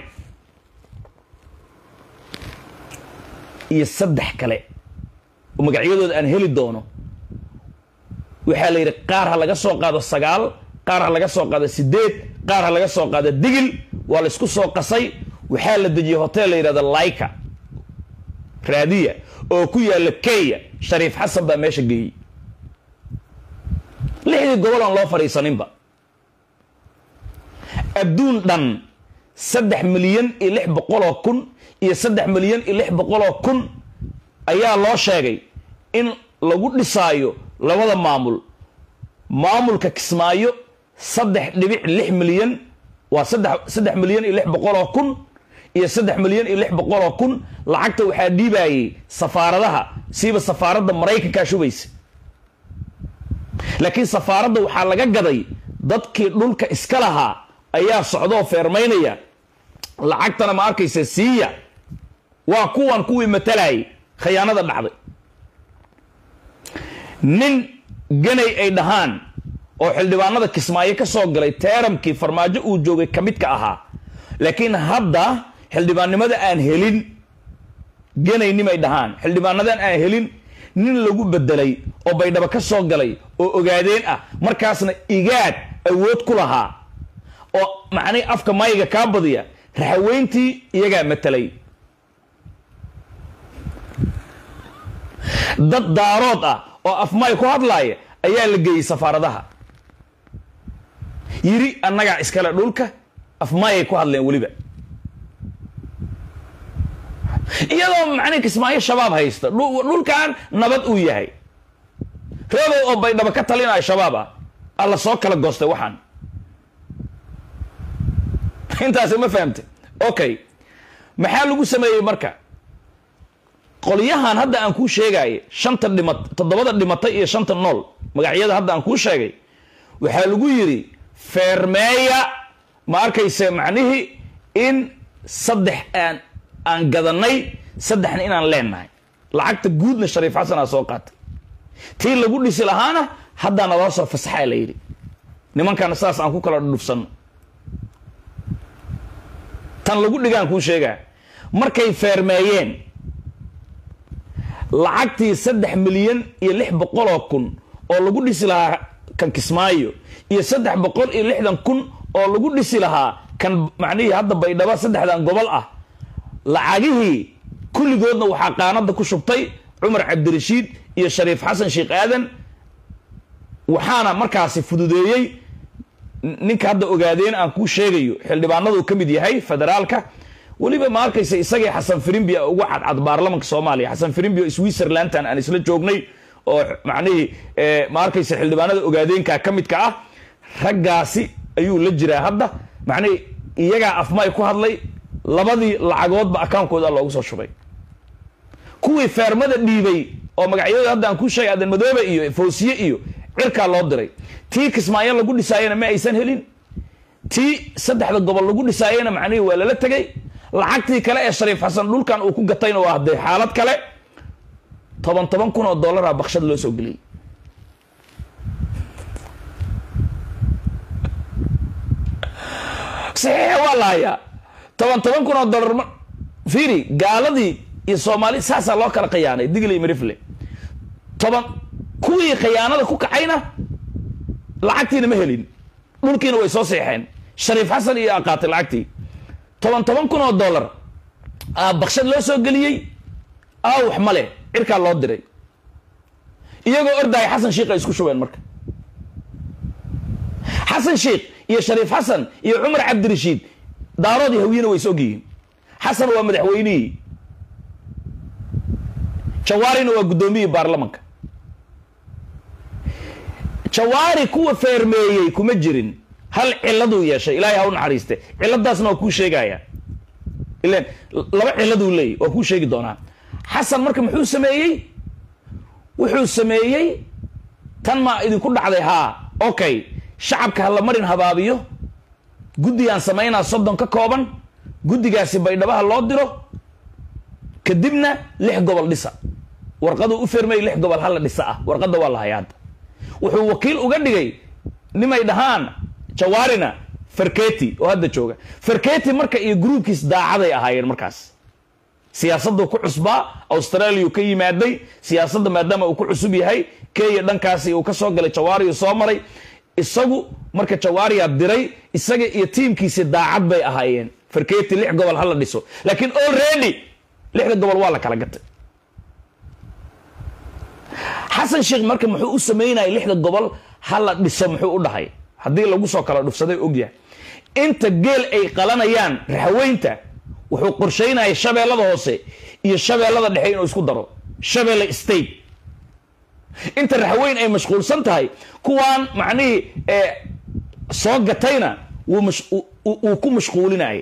iyo saddex kale oo magacyadooda aan heli doono waxaa la yidhi qaar ha laga soo qaado sagaal qaar ha laga soo qaado sideed qaar ha laga soo qaado digil waa la isku soo qasay waxaa la dejiyey hotel la yidhahdo laika raadiya oo ku yaalla kenya shariif xasan baa meesha geeyey lixdii gobol aan loo fadhiisaninba adduun dhan saddex milyan iyo lix boqoloo kun iyo saddex milyan iyo lix boqoloo kun ayaa loo sheegay in lagu dhisaayo labada maamul maamulka kismaayo saddex dhibic lix milyan waa saddex saddex milyan iyo lix boqoloo kun iyo saddex milyan iyo lix boqoloo kun lacagta waxaa dhiibayey safaaradaha siiba safaaradda maraykankaa shubaysa laakiin safaaradda waxaa laga gaday dadkii dhulka iska lahaa ayaa socdoo feermaynaya lacagtana ma arkaysa siiya waa kuwan kuwii matalayay khayaanada dhacday nin ganay ay dhahaan oo xildhibaanada kismaayo ka soo galay teeramkii farmaajo uu joogay ka midka ahaa laakiin hadda xildhibaannimada aan helin ganaynimay dhahaan xildhibaanadan aan helin nin lagu bedelay oo baydhabo ka soo galay oo ogaadeen ah markaasna igaad awood ku lahaa oo macnihii afka mayga kaa badiya raxaweyntii iyagaa matelay dad daarood ah oo afmay ku hadlaaya ayaa la geeyey safaaradaha yiri annagaa iskale dhulka afmayay ku hadleen weliba iyadoo macnihi kismaayo shabaab haysta dhulkan nabad uu yahay reebow oo baydhabo ka talinaya shabaab ah alla soo kala goostay waxaan intaasi ma fahamtay okay maxaa lagu sameeyey marka qolyahan hadda aan kuu sheegaaye shanta dhima toddobada dhimatay iyo shanta nool magacyada hadda aan kuu sheegay waxaa lagu yidhi feermeeya ma arkayse macnihii in saddex aan aan gadanay saddexna inaan leenahay lacagta guudna shariif xasanaa soo qaatay tii lagu dhisi lahaana haddaa naloo soo fasaxaa la yidhi nimankana saas aan ku kala dhudhufsanno tan lagu dhigaan kuu sheegaa markay feermeeyeen lacagtii saddex milyan iyo lix boqoloo kun oo lagu dhisi lahaa kan kismaayo iyo saddex boqol iyo lixdan kun oo lagu dhisi lahaa kan macnihii hadda baydhabo saddexdan gobol ah lacagihii kulligoodna waxaa qaanada ku shubtay cumar cabdirashiid iyo shariif xasan sheekh aadan waxaana markaasi fududeeyey ninka hadda ogaadeen aan kuu sheegayo xildhibaanadu ka mid yahay federaalka weliba ma arkaysa isagii xasan firimbi uga cadcad baarlamanka soomaaliya xasan firimbi oo switzerlandan aan isla joognay oo macnihii ma arkaysa xildhibaanada ogaadeenka ka midka ah raggaasi ayuu la jiraa hadda macnihii iyagaa afmay ku hadlay labadii lacagoodba akaankooda loogu soo shubay kuwii feermada dhiibay oo magacyadooda hadda aan kuu sheegay adan madoobe iyo foosiye iyo cirkaa loo diray tii kismaayo lagu dhisaayena ma aysan helin tii saddexda gobol lagu dhisaayena macnihii waa lala tegay lacagtii kale ee shariif xasan dhulkan uu ku gatayna waa hadee xaalad kale toban toban kun oo dollara bakshad loo soo geliyey saxiixa waa la hayaa toban toban kun oo dollar ma fiiri gaaladii iyo soomaali saasaa loo kala khiyaanay digley marifle toban kuwii khiyaanada ku kacayna lacagtiina ma helin dhulkiina way soo seexeen shariif xasan iyo qaatay lacagtii toban toban kun oo dollar bakshad loo soo geliyey aa wax male cirkaa loo diray iyagoo ordaaya xasan sheikh ay isku shubeen marka xasan sheikh iyo shariif xasan iyo cumar cabdirashiid daaroodii hawiyena way is ogyihiin xasan waa madaxweynihii jawaarina waa guddoomiyii baarlamanka jawaari kuwa feermeeyey kuma jirin hal ciladuu yeeshay ilaahay ha u naxariiste ciladaasna waa kuu sheegaya ilan laba ciladuu leeyay waa kuu sheegi doonaa xasan marka muxuu sameeyey wuxuu sameeyey tan maa idinku dhacday haa okay shacabka ha la marin habaabiyo guddigaan samaynaa soddon ka kooban guddigaasi baydhabaha loo diro kadibna lix gobol dhisa warqaduu u fermay lix gobol hala dhisa ah warqadda waa la hayaa hadda wuxuu wakiil uga dhigay nimay dhahaan jawaarina farketi oo hadda jooga farketi marka iyo gruubkiis daacaday ahaayeen markaas siyaasaddu ku cusbaa australia ka yimaaday siyaasadda maadaama uu ku cusub yahay kenya dhankaasi uu ka soo galay jawaariyu soo maray isagu marka jawaariya diray isaga iyo tiimkiisi daacad bay ahaayeen farketi lix gobol hala dhiso laakiin already lixda gobol waa la kala gatay xasan sheekh marka muxuu u sameynaya lixda gobol hala dhiso muxuu u dhahay haddii lagu soo kala dhufsaday ogyahay inta geel ay qalanayaan raxweynta wuxuu qorshaynaya shabeellada hoose iyo shabeellada dhexe inuu isku daro shabeelle state inta raxweyn ay mashquulsan tahay kuwaan macnihii soo gatayna wuu ku mashquulinayay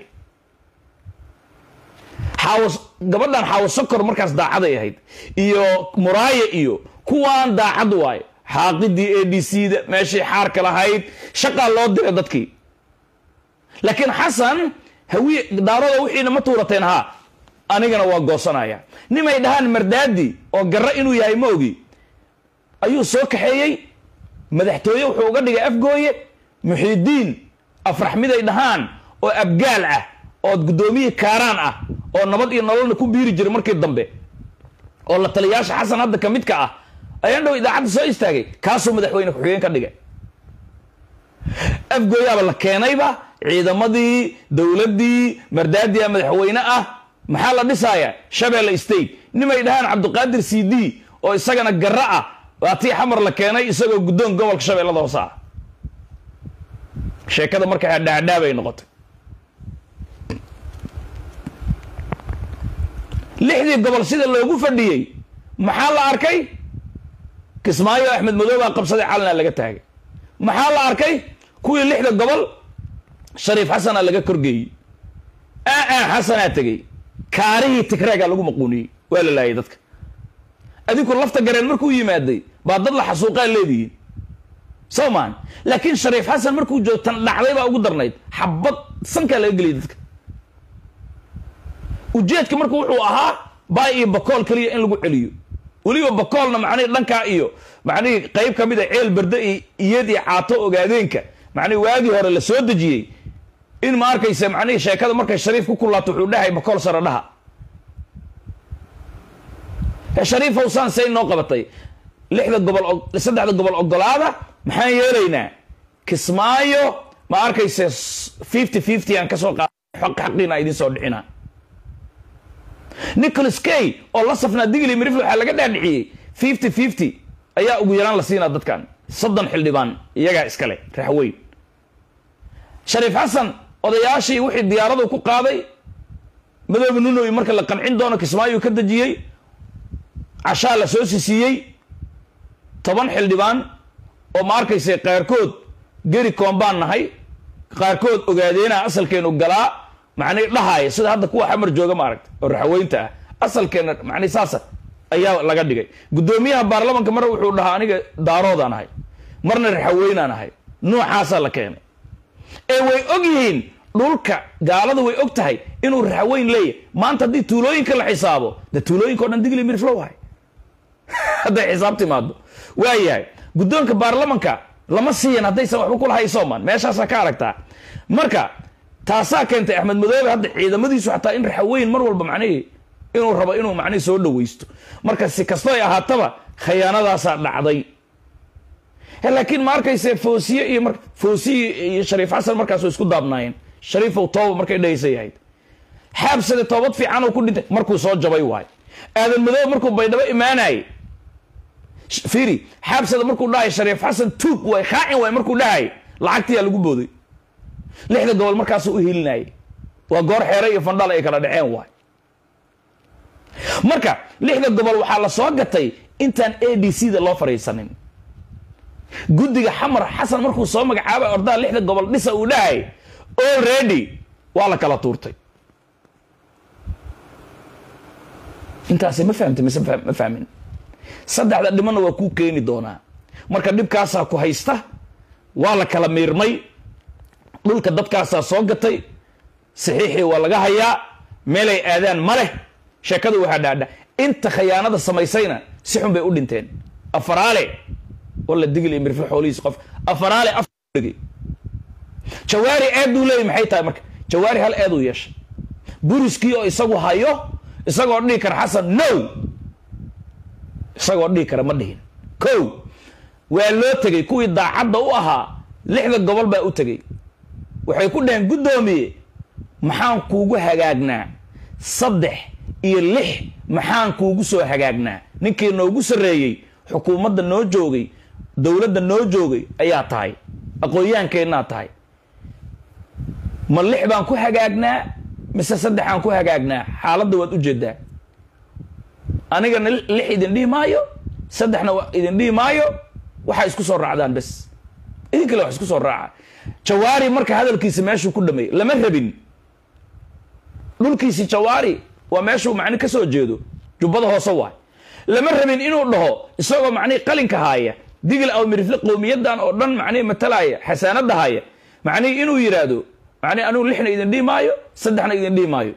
xaawo gabadhan xaawo sokor markaas daacaday ahayd iyo muraaye iyo kuwaan daacad waayo xaaqidii a d c da meeshay xaarka lahayd shaqaa loo diray dadkii laakiin xasan hawiye daaroda wixiina ma tuurateen haa anigana waa goosanaya nimay dhahaan mardaadi oo garro inuu yahay ma ogi ayuu soo kaxeeyey madaxtooye wuxuu uga dhigay afgooye muxiidiin afraxmiday dhahaan oo abgaal ah oo guddoomiyii kaaraan ah oo nabad iyo nololna ku biiri jiray markii dambe oo la taliyaasha xasan hadda ka midka ah ayaan dhow idaacadda soo istaagay kaasuu madaxweyne ku-xigeen ka dhigay afgooyaaba la keenayba ciidamadii dowladdii mardaadiya madaxweyne ah maxaa la dhisaaya shabeelle state nimay dhahaan cabdiqaadir c d oo isagana garro ah waa tii xamar la keenay isagoo guddoon gobolka shabeellada hoose ah sheekada marka hadhaadhaabay noqotay lixdii gobol sida loogu fadhiyey maxaa la arkay kismaayo axmed madoobaa qabsaday calina laga taagay maxaa la arkay kuwii lixda gobol shariif xasanaa laga korgeeyey aa xasanaa tegey kaarihii tigreegaa lagu maquuniyey waa la laayay dadka adinku lafta gareen markuu yimaaday baa dad la xasuuqaa leedihiin soo maan laakiin shariif xasan markuu joog tan dhacday baa ugu darnayd xabad sankaa laga geliyay dadka ujeedka marka wuxuu ahaa baay iyo bakool keliya in lagu celiyo weliba bakoolna macnihi dhankaa iyo macnihii qayb ka mid a ceel berde iyo iyad iyo caato ogaadeenka macnihi waagii hore la soo dejiyey in ma arkaysa macnihii sheekada markay shariif ku kulaato wuxuu dhahay bakool sare dhaha shariifow saan say noo qabatay lixda gobol saddexda gobol ogolaada maxaan yeelaynaa kismaayo ma arkaysa fifty fifty aan kasoo qaada xaqiina idiin soo dhicina nicholas kay oo la safnaa digli mirif waxaa laga dhaadhiciyey fifty fifty ayaa ugu yaraan la siinaa dadkan soddon xildhibaan iyagaa iskale raxweyn shariif xasan odayaashii wixii diyaaradu ku qaaday madoobe nunoy marka la qancin doono kismaayo ka dejiyey cashaa la soo sisiiyey toban xildhibaan oo ma arkaysa qaarkood geri koombaan nahay qaarkood ogaadeena asalkeenu galaa macnii dhahaaya sida hadda kuwa xamar jooga ma aragta oo raxweynta ah asalkeena macni saasa ayaa laga dhigay guddoomiyaha baarlamanka mar wuxuu dhahaa aniga daaroodaan ahay marna raxaweynaan ahay noocaasaa la keenay ee way og yihiin dhulka gaalada way og tahay inuu raxweyn leeyahy maanta haddii tuulooyinka la xisaabo de tuulooyinka o dhan digli mirflow hay hadday xisaab timaado waayahay guddoonka baarlamanka lama siiyan haddaysan waxba kula haysoman meeshaasaa ka aragtaa marka taasaa keentay axmed madoobe hadda ciidamadiisu xataa in raxaweyn mar walba macnihii inuu rabo inuu macnihii soo dhawaysto marka si kasto ay ahaataba khayaanadaasaa dhacday laakiin ma arkayse foosiye iyo mar foosiye iyo shariif xasan markaas isku daabnaayeen shariifow tooba markay dhahaysay ahayd xaabsade toobad fiican oo ku dhintay markuu soo jabay waay aadan madoobe markuu baydhabo imaanayay fiiri xaabsada markuu dhahay shariif xasan tuug waay khaacin waay markuu dhahay lacagtiyaa lagu booday lixda gobol markaasuu u helinayay waa goor xeere iyo fandhal ay kala dhaceen waay marka lixda gobol waxaa la soo gatay intaan a d c da loo fadhiisanin guddiga xamar xasan markuu soo magacaabay ordaha lixda gobol dhisa uu dhahay already waa la kala tuurtay intaasi ma fahamtay mise ma fahmin saddexda dhimanna waa kuu keeni doonaa marka dhibkaasaa ku haysta waa la kala miirmay dhulka dadkaasaa soo gatay saxiixii waa laga hayaa meelay aadaan ma leh sheekada waxaa dhaadha inta khayaanada samaysayna si xun bay u dhinteen afaraale walla digil iyo mirfil xoolihiis qof afaraale afdhigi jawaari eeduu leeyay maxay tahay marka jawaari hal eeduu yeeshay buriskii oo isagu hayo isagoo dhihi kara xasan no isagoo dhihi kara ma dhihin ko waa loo tegey kuwii daacadda u ahaa lixda gobol baa u tegey waxay ku dhaheen guddoomiye maxaan kuugu hagaagnaa saddex iyo lix maxaan kuugu soo hagaagnaa ninkii noogu sarreeyey xukuumadda noo joogay dowladda noo joogay ayaa tahay aqoon-yahankeenaa tahay ma lix baan ku hagaagnaa mise saddexaan ku hagaagnaa xaaladda waad ujeedaa anigana lix idin dhihi maayo saddexna idin dhihi maayo waxaa isku soo raacdaan bes idin kale wax isku soo raaca jawaari marka hadalkiisa meeshuu ku dhameeyey lama rabin dhulkiisi jawaari waa meeshuu macni ka soo jeedo jubbada hoose waay lama rabin inuu dhaho isagoo macnihi qalinka haaya digil aw mirifle qowmiyadan oo dhan macnihi matalaya xasaanada haya macnihi inuu yidhaahdo macnihi anugu lixna idin dhihi maayo saddexna idin dhihi maayo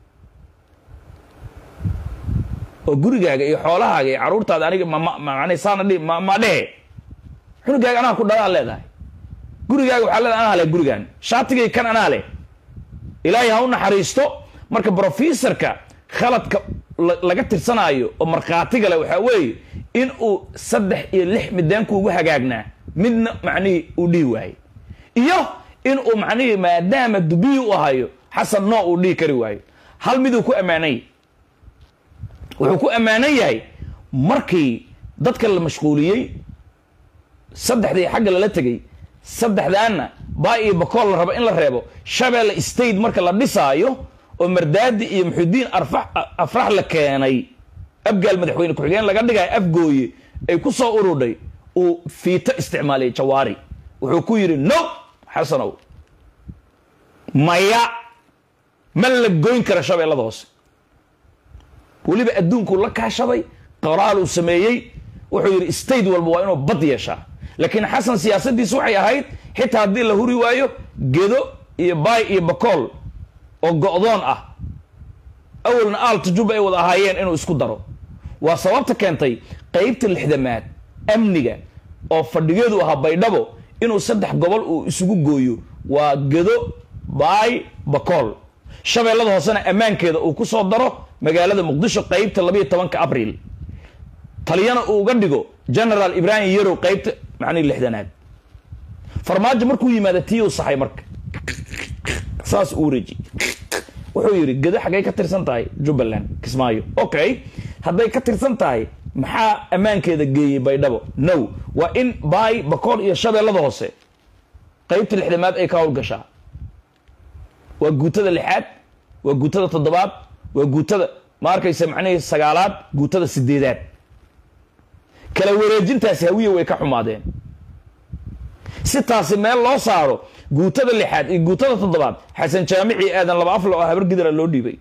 oo gurigaaga iyo xoolahaaga iyo caruurtaada aniga mmani saana dhi ma dhehe xunugaaga anaa ku dhalaan leedahay gurigaaga waxaa leedahay anaa leh gurigaan shaatigay kan anaa leh ilaahay ha u naxariisto marka brofesorka khaladka laga tirsanaayo oo markhaatiga leh waxaa weeye in uu saddex iyo lix mideenkuugu hagaagnaa midna macnihii uu dhihi waayo iyo in uu macnihii maadaama dubiyi u ahayo xasan noo uu dhihi kari waayo hal miduu ku ammaanay wuxuu ku ammaanan yahay markii dadka la mashquuliyey saddexdii xagga lala tegey saddexdaanna baa iyo bakool la rabo in la reebo shabeelle state marka la dhisaayo oo mardaadi iyo muxudiin afrax la keenay abgaal madaxweyne ku-xigeen laga dhigayo afgooye ay ku soo urudhay uu fiito isticmaaliyay jawaari wuxuu ku yidhi no xasanow maya ma la goyn kara shabeellada hoose weliba adduunkuu la kaashaday qoraaluu sameeyey wuxuu yidhi state walba waa inuu bad yeeshaa laakiin xasan siyaasadiisu waxay ahayd xitaa haddii la huri waayo gedo iyo baay iyo bakool oo go'doon ah awalna aalta juba ay wada ahaayeen inuu isku daro waa sababta keentay qeybta lixdamaad amniga oo fadhigeedu ahaa baydhabo inuu saddex gobol uu isugu gooyo waa gedo baay bakool shabeellada hoosena ammaankeeda uu ku soo daro magaalada muqdisho qeybta labayo tobanka abriil taliyana uu uga dhigo generaal ibrahim yarow qeybta macnihi lixdanaad farmaajo markuu yimaada tii uu saxay marka saas uu wareeji wuxuu yidhi gedo xaggay ka tirsan tahay jubbaland kismaayo okay hadday ka tirsan tahay maxaa ammaankeeda geeyey baydhabo no waa in baay bakool iyo shabeellada hoose qeybta lixdamaad ay ka howlgashaa waa guutada lixaad waa guutada toddobaad waa guutada ma arkaysa macnihii sagaalaad guutada sideedaad kala wareejintaasi hawiya way ka xumaadeen si taasi meel loo saaro guutada lixaad iyo guutada toddobaad xasan jaamici aadan laba afla oo habar gidra loo dhiibay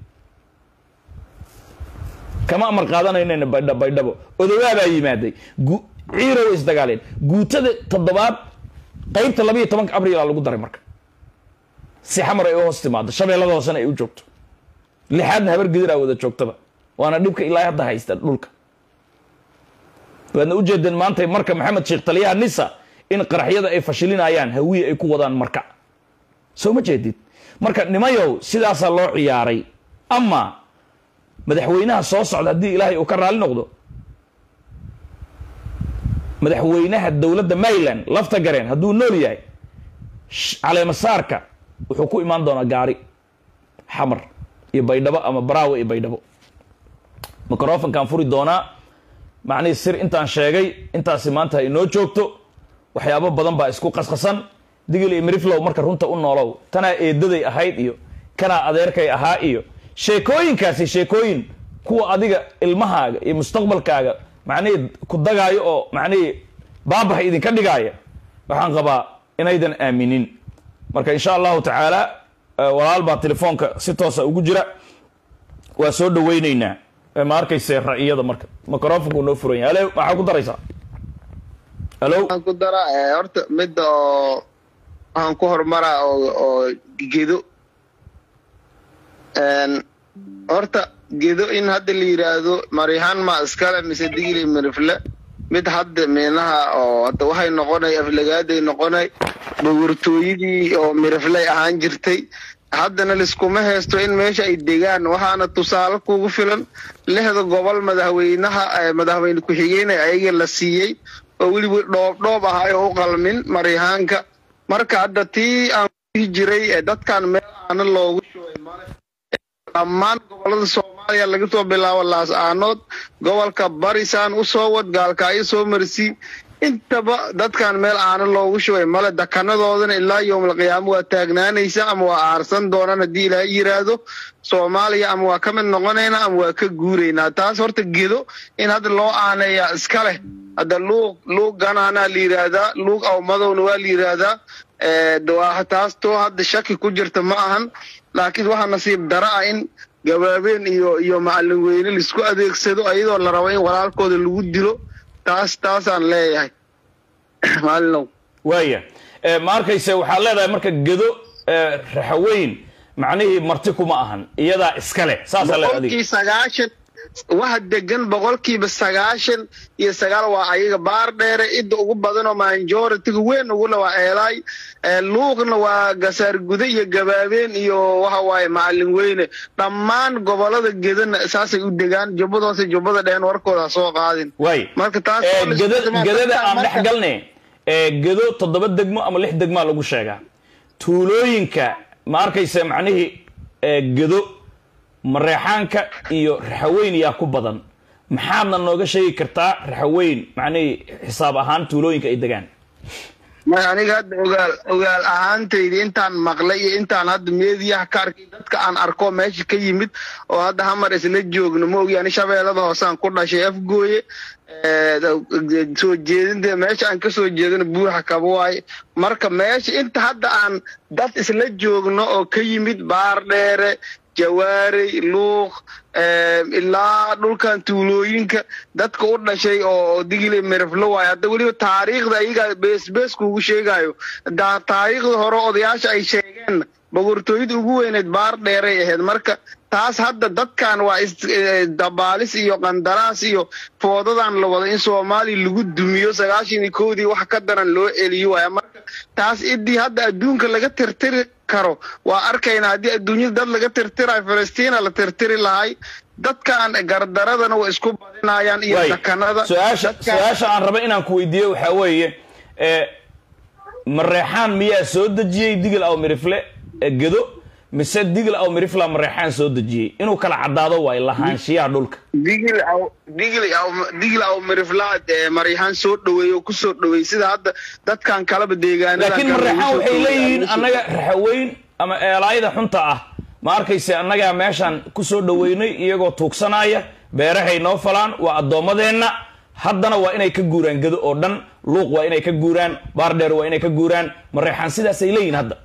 kama amar qaadanaynayna baydha baydhabo odowaabaa yimaaday ciiro way isdagaaleen guutada toddobaad qeybta labayo tobanka abriilaa lagu daray marka si xamar ay u hoos timaado shabeellada hoosena ay u joogto lixaadna habar gidiraa wada joogtaba waana dhibka ilaa hadda haysta dhulka waadna ujeedeen maanta marka maxamed sheekh taliyaha nisa in qaraxyada ay fashilinayaan hawiye ay ku wadaan marka soo ma jeedid marka nimayow sidaasaa loo ciyaaray ama madaxweynaha soo socda haddii ilaahay uu ka raali noqdo madaxweynaha dowladda maryland lafta gareen hadduu nool yahay caleemasaarka wuxuu ku imaan doonaa gaari xamar iyo baydhabo ama baraawe iyo baydhabo microfonkaan furi doonaa macnihii sir intaan sheegay intaasi maanta ha inoo joogto waxyaabo badan baa isku qasqasan digil iyo miriflow marka runta u noolow tanaa eedaday ahayd iyo kanaa adeerkay ahaa iyo sheekooyinkaasi sheekooyin kuwa adiga ilmahaaga iyo mustaqbalkaaga macnihii ku dagaayo oo macnihii baabaha idinka dhigaaya waxaan qabaa inaydan aaminin marka insha allahu tacaala walaal baa telefoonka si toosa ugu jira waa soo dhaweyneynaa ma arkayse ra'iyada marka microfonku noo furan yahay ale maxaa ku daraysaa halo waxaan ku daraa horta midda oo waxaan ku horumaraa oo oo gedo horta gedo in hadda la yidhaahdo maryahaan ma iskale mise digili mirifle mid hadda meenaha oo hadda waxay noqonay aflagaaday noqonay dhogortooyadii oo mirifley ahaan jirtay haddana liskuma haysto in meesha ay degaan waxaana tusaale kugu filan lixda gobol madaxweynaha madaxweyne ku-xigeenay ayaga la siiyey oo weliba dhoobdhoob ahay oo u qalmin maryahaanka marka hadda tii aan kuhi jiray dadkan meel aana loogu shubay male dhammaan gobolada soomaaliya laga soo bilaabo laas-aanood gobolka barisaan u soo wad gaalkaayo soo marsi intaba dadkan meel aana loogu shubay male dakanadoodana ilaa yowmalqiyaamo waa taagnaanaysa ama waa aarsan doonaan haddii ilaaha yidhaahdo soomaaliya ama waa ka mid noqonaynaa ama waa ka guuraynaa taas horta gedo in hadda loo aaneeyaa iska leh hadda luuq luuq ganaanaa la yidhaahdaa luuq awmadowna waa la yidhaahdaa taas too hadda shaki ku jirta ma ahan laakiin waxaa nasiib dara ah in gabaabeen iyo iyo macallin weyne laisku adeegsado ayadoo la rabo in walaalkooda lagu dilo taas taasaan leeyahay maalinow waaya ma arkayse waxaad leedahay marka gedo raxaweyn macnihii marti kuma ahan iyadaa iska leh saasaa leedahay adiga boqolkii sagaashan waxa degan boqolkiiba sagaashan iyo sagaal waa ayaga baar dheere idda ugu badan oo majoritiga weyn ugule waa eelaay luuqna waa gasaar gude iyo gabaabeen iyo waxa waaye macallin weyne dhammaan gobolada gedana saasay u degaan jubbadoose jubbada dheen warkooda ha soo qaadin waay marka taas gedada aan dhex galne gedo toddoba degmo ama lix degmaa lagu sheegaa tuulooyinka ma arkayse macnihii gedo mareexaanka iyo raxaweyn yaa ku badan maxaadna nooga sheegi kartaa raxaweyn macnihii xisaab ahaan tuulooyinka ay degaan may aniga hadda ogaal ogaal ahaantaydi intaan maqlay iyo intaan hadda meediyaha ka arkay dadka aan arko meesha ka yimid oo hadda hamar isla joogno ma ogi ani shabeellada hoosaan ku dhashay afgooye soo jeedinta meesha aan kasoo jeedano buuxa kaba waaye marka meesha inta hadda aan dad isla joogno oo ka yimid baar dheere jawaarey luuq ilaa dhulkan tuulooyinka dadka u dhashay oo digile miriflo waayo hadda weliba taariikhda ayagaa beesbees kuugu sheegayo taariikhda hore odayaasha ay sheegeen boqortooyada ugu weyneed baar dheeray ahayd marka taas hadda dadkan waa dabaalis iyo qandaraas iyo foodadan la wada in soomaaliya lagu dumiyo sagaashan iyo kowdii wax ka daran loo celiyo waaya marka taas idii hadda adduunka laga tirtiri karo waa arkaynaa haddii adduunyada dad laga tirtirayo falastiina la tirtiri lahay dadkan gardaradana way isku badinayaan iyo dakanada su-aasha su-aasha aan raba inaan ku weydiiyo waxaa weeye mareexaan miyaa soo dejiyey digil aw mirifle gedo mise digil aw mirifla mareexaan soo dejiyey inuu kala caddaado waayo lahaanshiyaha dhulka digil aw digil aw digil aw mirifla maryahaan soo dhaweey oo ku soo dhaweey sida hadda dadkan kalaba deegaanada laakiin mareexaan waxay leeyihiin annaga raxaweyn ama eelaayada xunta ah ma arkayse annagaa meeshaan ku soo dhaweynay iyagoo tuugsanaya beerahay noo falaan waa addoommadeenna haddana waa inay ka guuraan gedo oo dhan luuq waa inay ka guuraan baardheer waa inay ka guuraan mareexaan sidaasay leeyihin hadda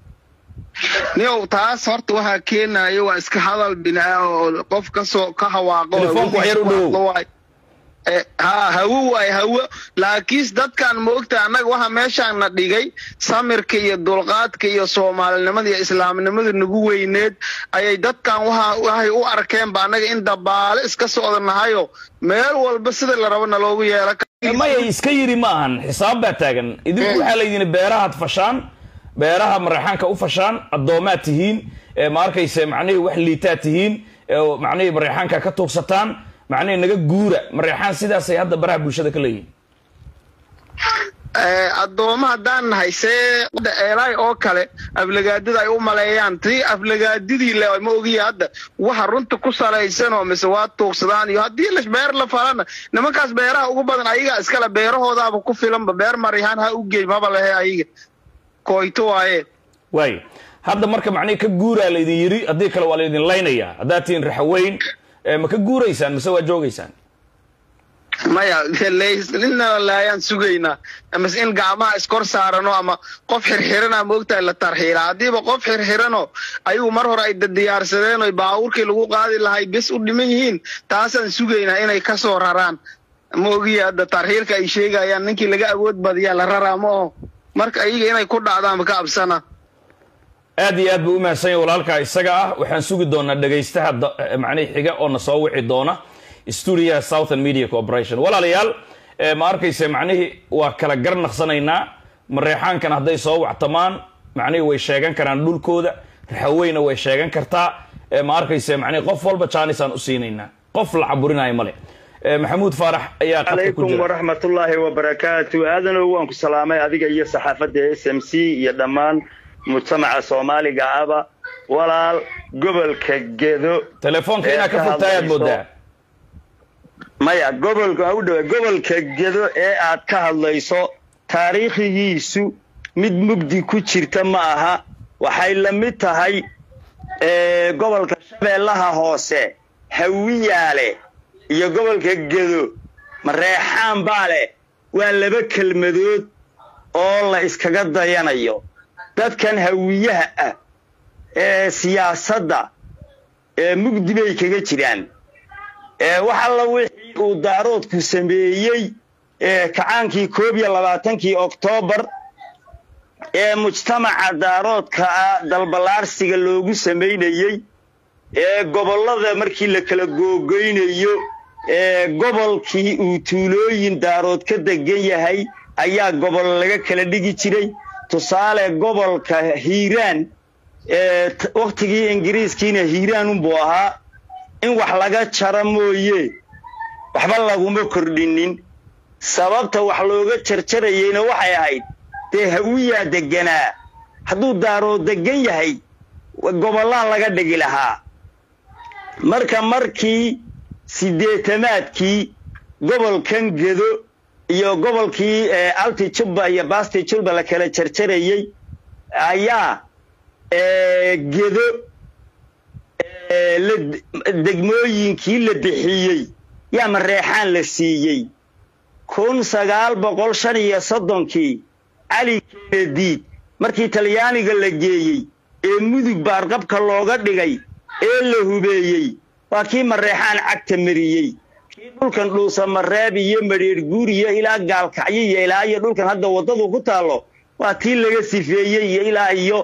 niyow taas horta waxaa keenayo waa iska hadal binaa oo qof kasoo ka hawaaqo telefoonku wax yar u dhowow ha hawo waay hawo laakiinse dadkan ma ogtahay annaga waxa meeshaan na dhigay samirka iyo dulqaadka iyo soomaalinimada iyo islaamnimada nagu weyneed ayay dadkan waxa waxay u arkeenba annaga in dabaale iska socda nahayo meel walba sida la rabo naloogu yeela maya iska yiri ma ahan xisaab baa taagan idinku waxaa laydin beerahaad fashaan beeraha mareexaanka u fashaan addoomaad tihiin ma arkayse macnihii wax liitaad tihiin macnihii mareexaanka ka tuugsataan macnihii naga guura mareexaan sidaasay hadda baraha bulshada ka leeyihin addooma haddaan nahay see eelaay oo kale aflagaadada ay u maleeyaan tii aflagaadidii le ma ogiya hadda waxa runta ku salaysanoo mise waa tuugsadaan iyo haddii la beer la falana nimankaas beeraha ugu badan ayagaa iskale beerahoodaaba ku filanba beer maryahaan ha u geey maba lehe ayaga koyto waaye waay hadda marka macnihii ka guuraa laydin yiri haddii kale waa laydin laynayaa haddaad tihiin raxaweyn ma ka guuraysaan mise waa joogaysaan maya ninna laayaan sugaynaa amase in gacmaha iskor saarano ama qof xirxirana moogtahay la tarxiila haddiiba qof xirxirano ayagu mar hore ay diyaarsadeen oy baabuurkii lagu qaadi lahay bes u dhiman yihiin taasaan sugaynaa inay ka soo raraan ma ogiya hadda tarxiilka ay sheegayaan ninkii laga awood badiyaa la raraa ma oho marka ayaga inay ku dhacdaanba ka absana aad iyo aad buu u mahadsanya walaalkaa isaga ah waxaan sugi doonaa dhegaystaha macnihi xiga oo na soo wici doona stuudiyaha southern media corporation walaalayaal ma arkayse macnihii waa kala gar naqsanaynaa mareexaankan hadday soo wactamaan macnihii way sheegan karaan dhulkooda raxaweyna way sheegan kartaa ma arkayse macnihi qof walba jaanisaan u siinaynaa qof la caburinayo male maxamuud faarax ayaa calaykum waraxmatullaahi wabarakaatu aadanow waan ku salaamay adiga iyo saxaafadda s m c iyo dhammaan mujtamaca soomaaliga aba walaal gobolka gedo telefoonka inaad ka fogtahay aad moodaa maya gobolka u dhawa gobolka gedo ee aad ka hadlayso taariikhigiisu mid mugdi ku jirta ma aha waxay la mid tahay gobolka shabeellaha hoose hawiyaale iyo gobolka gedo mareexaan baa leh waa laba kelmadood oo la iskaga dayanayo dadkan hawiyaha ah ee siyaasadda ee mugdi bay kaga jiraan wax alla wixii uu daaroodku sameeyey kacaankii koob iyo labaatankii oktoobar ee mujtamaca daaroodka ah dalballaarsiga loogu samaynayey ee gobollada markii la kala googoynayo ee gobolkii uu tuulooyin daarood ka degan yahay ayaa gobol laga kala dhigi jiray tusaale gobolka hiiraan wakhtigii ingiriiskiina hiiraan unbuu ahaa in wax laga jaro mooye waxba laguma kordhinin sababta wax looga jarjarayeyna waxay ahayd dee hawiyaa deganaa hadduu daarood degan yahay gobollaha laga dhigi lahaa marka markii siddeetamaadkii gobolkan gedo iyo gobolkii alti jubba iyo basti julba la kala jarjarayey ayaa gedo degmooyinkii la bixiyey yaa mareexaan la siiyey kun sagaal boqol shan iyo soddonkii cali kenediid markii talyaaniga la geeyey ee mudug baarqabka looga dhigay ee la hubeeyey waa kii mareexaan cagta mariyey kii dhulkan dhuusa mareeb iyo madheer guuriyo ilaa gaalkacyo iyo ilaa iyo dhulkan hadda waddadu ku taallo waa tii laga sifeeyey iyo ilaa iyo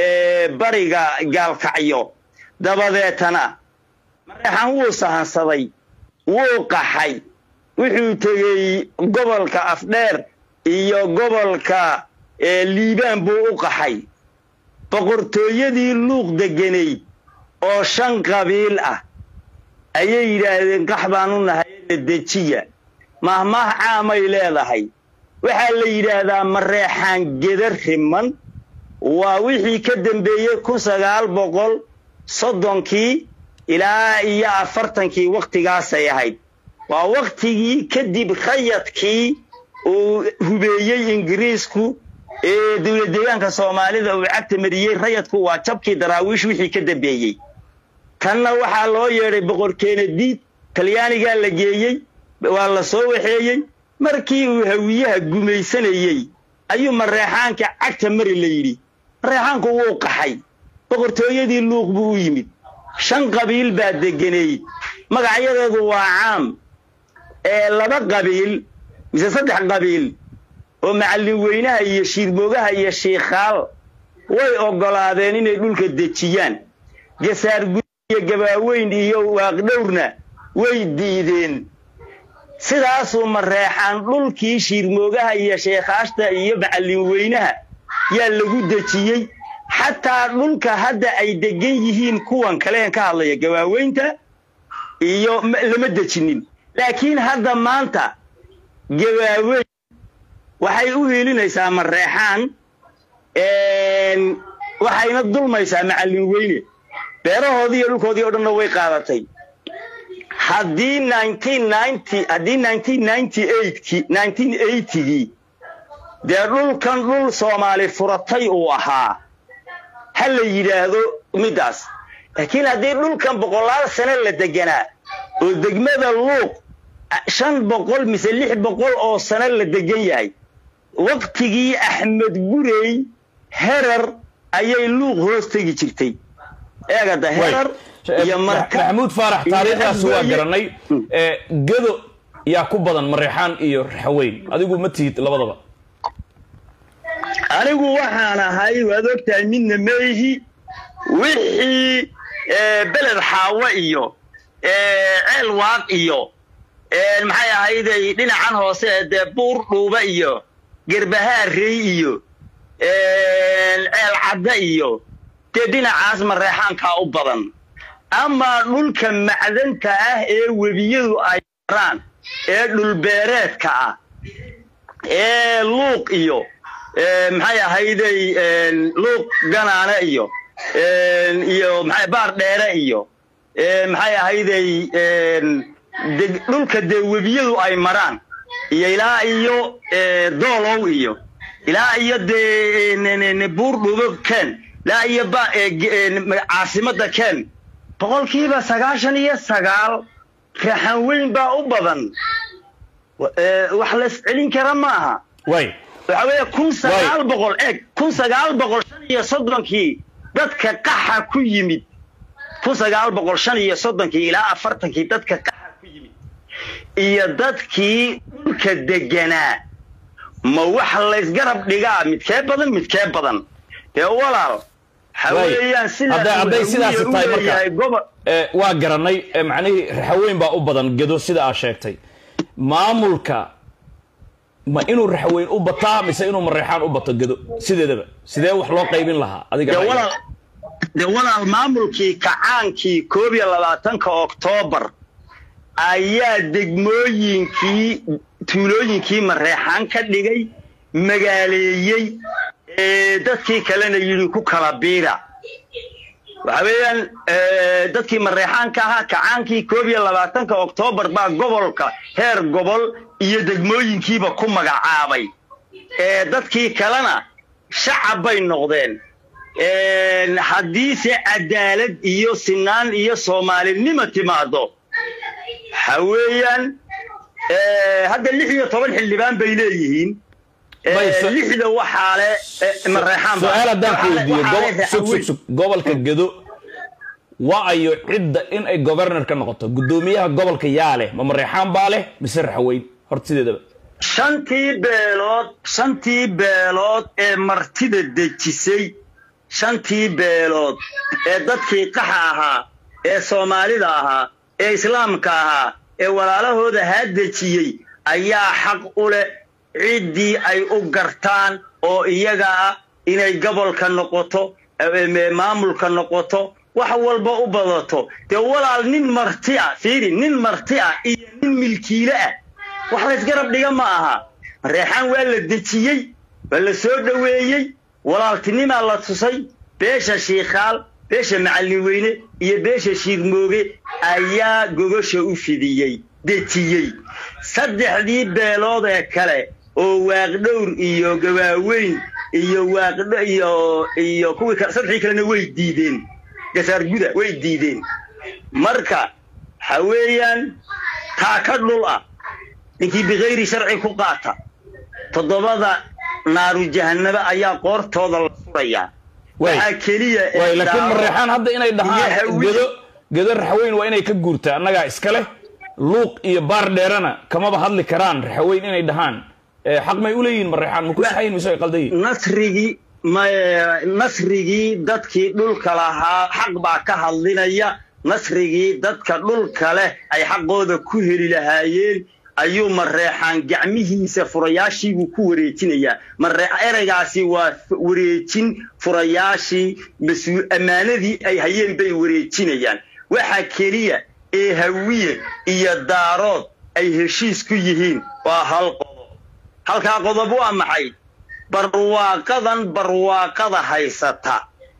bariga gaalkacyo dabadeetana mareexaan wuu sahansaday wuu qaxay wuxuu tegey gobolka afdheer iyo gobolka liibaan buu u qaxay boqortooyadii luuq degenayd oo shan qabiil ah ayay yidhaahdeen qax baan u nahay la dejiya mahmaah caamay leedahay waxaa la yidhaahdaa mareexaan geda riman waa wixii ka dambeeyey kun sagaal boqol soddonkii ilaa iyo afartankii wakhtigaasay ahayd waa wakhtigii kadib rayadkii uu hubeeyey ingiriisku ee dowlad deegaanka soomaalida uu cagta mariyey rayadku waa jabkii daraawiish wixii ka dambeeyey tanna waxaa loo yeedhay boqorkeena diid talyaanigaa la geeyey waa la soo waxeeyey markii uu hawiyaha gumaysanayey ayuu mareexaanka cagta mari la yidhi mareexaanku wuu qaxay boqortooyadii luuq buu u yimid shan qabiil baa degenayd magacyadeedu waa caam ee laba qabiil mise saddex qabiil oo macallin weynaha iyo shiirmoogaha iyo shiikhaal way oggolaadeen inay dhulka dejiyaan gasaar gud iyo gabaaweyn iyo waaqdhowrna way diideen sidaasuu mareexaan dhulkii shiirmoogaha iyo sheekhaashta iyo macallin weynaha yaa lagu dejiyey xataa dhulka hadda ay degan yihiin kuwan kaleen ka hadlaya gabaaweynta iyo lama dejinin laakiin hadda maanta gabaaweyn waxay u hiilinaysaa mareexaan waxayna dulmaysaa macallin weyne beerahoodii iyo dhulkoodii o dhanna way qaadatay haddii haddii kii dee dhulkan dhul soomaali furatay uu ahaa ha la yidhaahdo middaas laakiin haddii dhulkan boqolaal sane la deganaa oo degmada luuq shan boqol mise lix boqol oo sano la degan yahay waktigii axmed gurey herar ayay luuq hoos tegi jirtay eegada herar iyo marka maxamuud faarax iyo taariikhdaas waa Afgooye. garanay ee, gedo yaa ku badan mareexaan iyo raxaweyn adigu ma tihid labadaba anigu waxaan ahay waad ogtahay midna meihi wixii eh, beled xaawo iyo eh, ceel waaq iyo eh, maxay ahayday dhinacan hoose ee dee buur dhuuba iyo gerbahaarey iyo eh, ceel cadda iyo dee dhinacaas mareexaankaa u badan ama dhulka macdanta ah ee webiyadu ay maraan ee dhulbeereedka ah ee luuq iyo ee, maxay ahayday een, luuq ganaane iyo een, iyo maxay baar dheere iyo ee, maxay ahayday een, deg- dhulka dee webiyadu ay maraan iyo ilaa iyo ee, doolow iyo ilaa iyo dee n- n- n- buur dhuubo ken ilaa iyo ba- ee, ge- ee, ma- caasimadda ken boqolkiiba sagaashan iyo sagaal raxan weyn baa u badan Wa- ee, wax la iscelin kara maaha way waxa weeye kun sagaal boqol eeg kun sagaal boqol shan iyo soddonkii dadka qaxa ku yimid kun sagaal boqol shan iyo soddonkii ilaa afartankii dadka qaxa ku yimid iyo dadkii dhulka deganaa ma wax laysgarab dhigaa midkee badan midkee badan dee walaal waxa Way. weeyaan Hadday- hadday sidaas sidaas tahay marka. leeyahay gobol ee, waa garanay ee, macnihii raxaweyn baa u badan gedo sida aad sheegtay maamulka ma inuu raxaweyn u bataa mise inuu mareexaan u bato gedo sideedaba sidee wax loo qaybin lahaa adiga dee ra'yiga? walaal dee walaal maamulkii kacaankii koob iyo labaatanka oktoobar ayaa degmooyinkii tuulooyinkii mareexaan ka dhigay magaaleeyey ee dadkii kalena yidhi ku kala biira waxa weeyaan ee, dadkii mareexaanka ahaa kacaankii koob iyo labaatanka oktoobar baa gobolka heer gobol iyo degmooyinkiiba ku magacaabay ee dadkii kalena shacab bay noqdeen Een, haddiise cadaalad iyo sinaan iyo soomaalinimo timaado waxa weeyaan ee, hadda lix iyo toban xildhibaan bay leeyihiin Ee, Bay, so- lixda waxaa le ee, mareexaan baa- su-aal haddaan ku waxaa le- weydiiyo waxaa le gobo- sug sug raxaweyn. sug gobolka gedo waa ayo cidda in ay governor ka noqoto guddoomiyaha gobolka yaa leh ma mareexaan baa leh mise raxaweyn horta sideedaba shantii beelood shantii beelood ee martida dejisay shantii beelood ee dadkii qaxa ahaa ee soomaalida ahaa ee islaamka ahaa ee walaalahooda haa dejiyey ayaa xaq u leh ciddii ay u gartaan oo iyaga ah inay gobolka noqoto ee maamulka noqoto wax walba u badato dee walaal nin marti ah fiiri nin marti ah iyo nin milkiile ah wax laysgarab dhiga ma aha reexaan waa la dejiyey waa la soo dhoweeyey walaaltinimaa la tusay beesha shiikhaal beesha macallin weyne iyo beesha shiirmooge ayaa gogosha u fidiyey dejiyey saddexdii beelood ee kale oo waaqdhowr iyo gawaaweyn iyo waaqdho iyo iyo kuwii kale saddexdii kalena way diideen gasaar guda way diideen marka waxa weeyaan taa ka dhul ah ninkii bikayri sharci ku qaata toddobada naaru jahanaba ayaa qoortooda la furayaa Way. waxaa keliya ee way laakiin daaro- mareexaan hadda inay iyo dhahaan hawi- gedo gedo raxaweyn waa inay ka guurtaa annagaa iska leh luuq iyo baar dheerana kamaba hadli karaan raxaweyn inay dhahaan Eh, xaq may u leeyihiin mareexaan maku saxayin mise ay qaldan yihiin nasrigii ma- nasrigii dadkii dhulka lahaa xaq baa ka hadlinaya nasrigii dadka dhulka leh ay xaqooda ku heli lahaayeen ayuu mareexaan gacmihiisa furayaashiibuu ku wareejinayaa mareex ereygaasi waa f- wareejin furayaashii mas-uul ammaanadii ay hayeen bay wareejinayaan waxa keliya ee hawiye iyo daarood ay heshiis ku yihiin waa hal qodob halkaa qodob waa maxay barwaaqadan barwaaqada haysata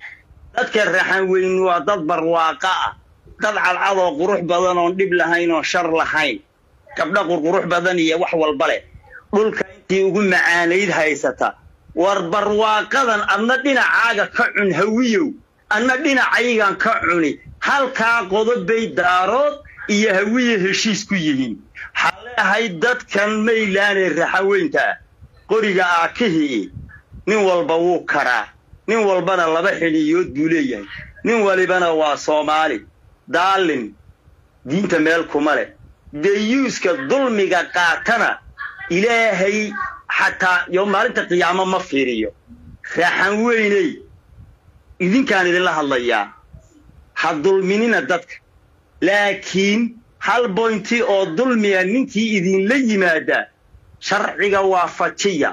dadka raxan weyn waa dad barwaaqa ah dad cadcad oo qurux badan oon dhib lahayn oo shar lahayn gabdho qurqurux badan iyo wax walba leh dhulka intii ugu macaanayd haysata war barwaaqadan adna dhinacaaga ka cun hawiyow adna dhinacaygan ka cuni halkaa qodob bay daarood iyo hawiye heshiis ku yihiin waxaan leeyahay dadkan maylaanee raxaweynta ah qoriga aakihii nin walba wuu karaa nin walbana laba xidhiyood buu leeyahay nin walibana waa soomaali daalin diinta meel kuma leh dayuuska dulmiga qaatana ilaahay xataa yo maalinta qiyaamo ma fiiriyo raaxan weyney idinkaan idinla hadlayaa ha dulminina dadka laakiin hal boynti oo dulmiga ninkii idinla yimaada sharciga waafajiya